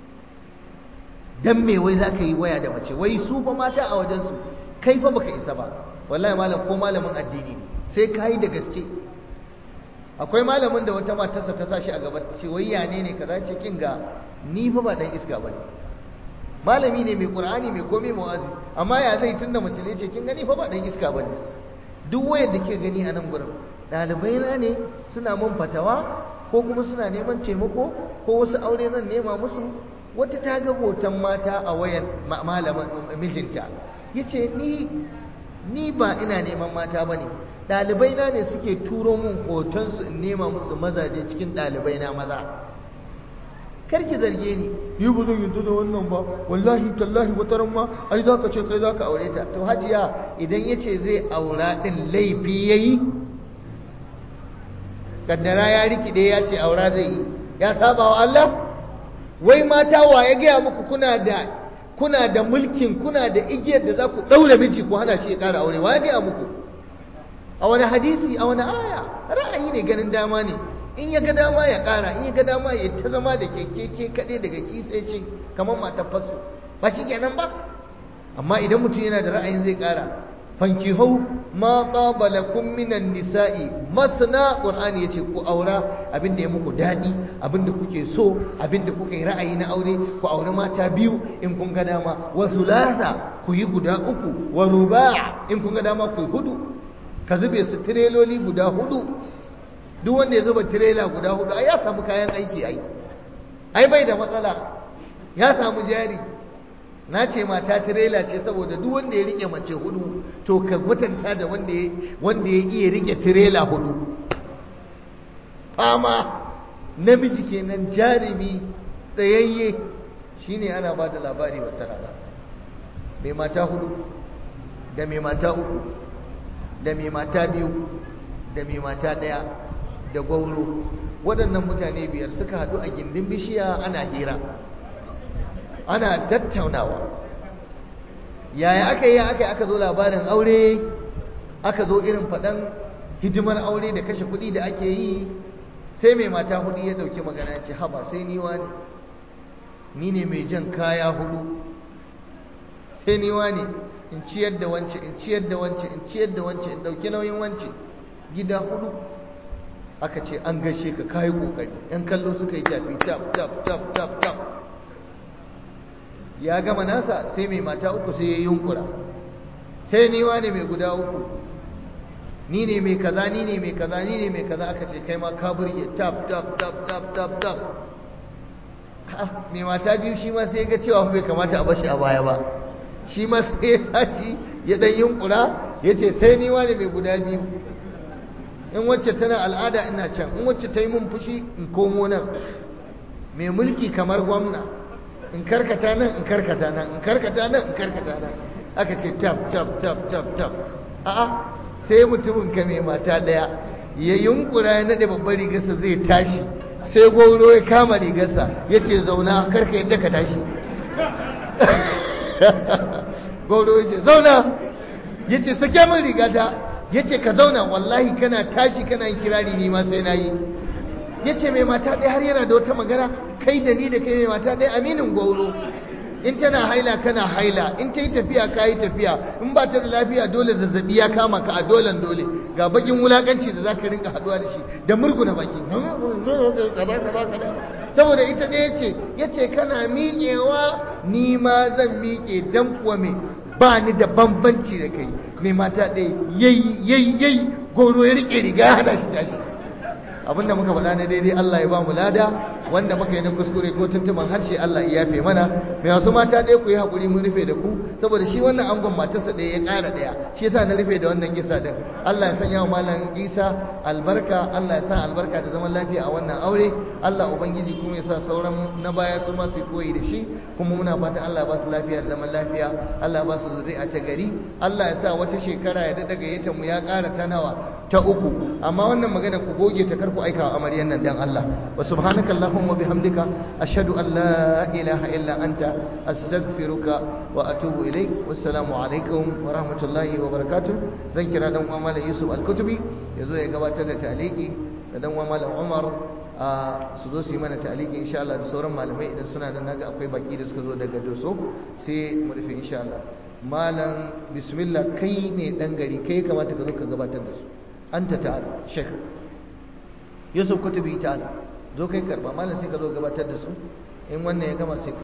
[SPEAKER 1] dan me wai za ka yi waya da mace wai su fa mata a wajensu kai fa baka isa ba wallahi malam ko malamin addini sai ka yi da gaske akwai malamin da wata matarsa ta sa shi a gaba ce wai ya ne ne kaza ce kin ga ni fa ba dan iska bane malami ne mai qur'ani mai komai mu'azi amma ya zai tunda mace ne ce kin gani fa ba dan iska bane duk wayar da ke gani a nan gurin ɗalibai na ne suna mun fatawa ko kuma suna neman taimako ko wasu aure zan nema musu wata ta ga hoton mata a wayan malamin mijinta yace ni ni ba ina neman mata bane ɗalibai na ne suke turo mun hoton su in nema musu mazaje cikin ɗalibai na maza karki zarge ni ni ba zan yanzu da wannan ba wallahi tallahi wata ran ma ai zaka ce kai zaka aure ta to hajiya idan yace zai aura din laifi yayi kaddara ya rikide ya ce aura zai yi ya saba wa Allah wai mata wa ya gaya muku kuna da kuna da mulkin kuna da igiyar da za ku daure miji ku hana shi ya ƙara aure wa ya gaya muku a wani hadisi a wani aya ra'ayi ne ganin dama ne in ya ga dama ya ƙara in ya ga dama ya ta zama da keke ke kaɗai daga kisai ce kamar matar fasu ba shi kenan ba amma idan mutum yana da ra'ayin zai ƙara fankihau ma taba lakum minan nisa'i masna qur'ani yace ku aura abinda ya muku dadi abinda kuke so abinda kuka yi ra'ayi na aure ku aure mata biyu in kun ga dama wa thulatha ku yi guda uku wa ruba' in kun ga dama ku yi hudu ka zube su tireloli guda hudu duk wanda ya zuba tirela guda hudu ai ya samu kayan aiki ai ai bai da matsala ya samu jari na ce mata tirela ce saboda duk wanda ya rike mace hudu to ka kwatanta da wanda ya wanda ya iya rike tirela hudu fama namiji kenan jarumi tsayayye shine ana ba da labari wata rana mai mata hudu da mai mata uku da mai mata biyu da mai mata daya da gwauro waɗannan mutane biyar suka haɗu a gindin bishiya ana hira ana tattaunawa yaya aka yi aka aka zo labarin aure aka zo irin faɗan hidimar aure da kashe kuɗi da ake yi sai mai mata hudu ya ɗauki magana ya ce haba sai ni ne ni ne mai jan kaya hudu sai ni ne in ciyar da wance in ciyar da wance in ciyar da wance in ɗauki nauyin wance gida hudu aka ce an gashe ka kayi ƙoƙari ‘yan kallo suka yi tafi tap tap tap tap tap ya gama nasa sai mai mata uku sai ya yunkura sai ni wane mai guda uku ni ne mai kaza ni ne mai kaza ni ne mai kaza aka ce kai ma ka burge tap tap tap tap tap tap mai mata biyu shi ma sai ga cewa bai kamata a bashi a baya ba shi ma sai ya tashi ya dan yunkura ya ce sai ni wane mai guda biyu in wacce tana al'ada ina can in wacce ta yi mun fushi in komo nan mai mulki kamar gwamna in karkata nan in karkata nan in karkata nan in karkata nan aka ce tap tap tap tap tap a'a sai mutumin ka mai mata daya ya yunkura ya nade babbar rigarsa zai tashi sai gwauro ya kama rigarsa ya ce zauna karka yadda ka tashi gwauro ya ce zauna ya ce sake min rigata ya ce ka zauna wallahi kana tashi kana yin kirari ni ma sai na yi ya ce mai mata ɗaya har yana da wata magana kai da ni da kai mai mata ɗaya aminin gwauro in tana haila kana haila in ta yi tafiya ka yi tafiya in ba ta da lafiya dole zazzabi ya kama ka a dolen dole ga bakin wulakanci da za ka rinka haduwa da shi da murguna baki saboda ita ɗaya ce ya ce kana miƙewa ni ma zan miƙe dan kuwa me ba ni da bambanci da kai mai mata ɗaya yayi yayi yayi goro ya riƙe riga hana shi tashi abinda muka faɗa na daidai Allah ya ba mu lada wanda muka yi na kuskure ko tuntuban harshe Allah ya yafe mana mai wasu mata ɗaya ku yi haƙuri mun rufe da ku saboda shi wannan angon matarsa ɗaya ya ƙara ɗaya shi yasa na rufe da wannan kisa din Allah ya sanya wa malam Isa albarka Allah ya sa albarka da zaman lafiya a wannan aure Allah ubangiji kuma ya sa sauran na baya su ma su koyi da shi kuma muna fatan Allah ya ba su lafiya da zaman lafiya Allah ya ba su zuri'a ta gari Allah ya sa wata shekara ya daɗa gayyata mu ya ƙara ta nawa ta uku amma wannan magana ku goge ta karku aika wa amaryan nan dan Allah wa subhanaka allahumma bihamdika ashhadu an la ilaha illa anta astaghfiruka wa atubu ilaik wassalamu alaikum wa rahmatullahi wa barakatuh zan kira dan uwa malam Yusuf al-Kutubi yazo ya gabatar da taliki da dan uwa malam Umar su zo su yi mana taliki insha Allah da sauran malamai idan suna da naga akwai baki da suka zo daga Doso sai mu rufe insha Allah malam bismillah kai ne dan gari kai kamata ka zo ka gabatar da su anta ta'ala shek yusuf kutubi ta'ala zo kai karba malam sai ka zo gabatar da su in wannan ya gama sai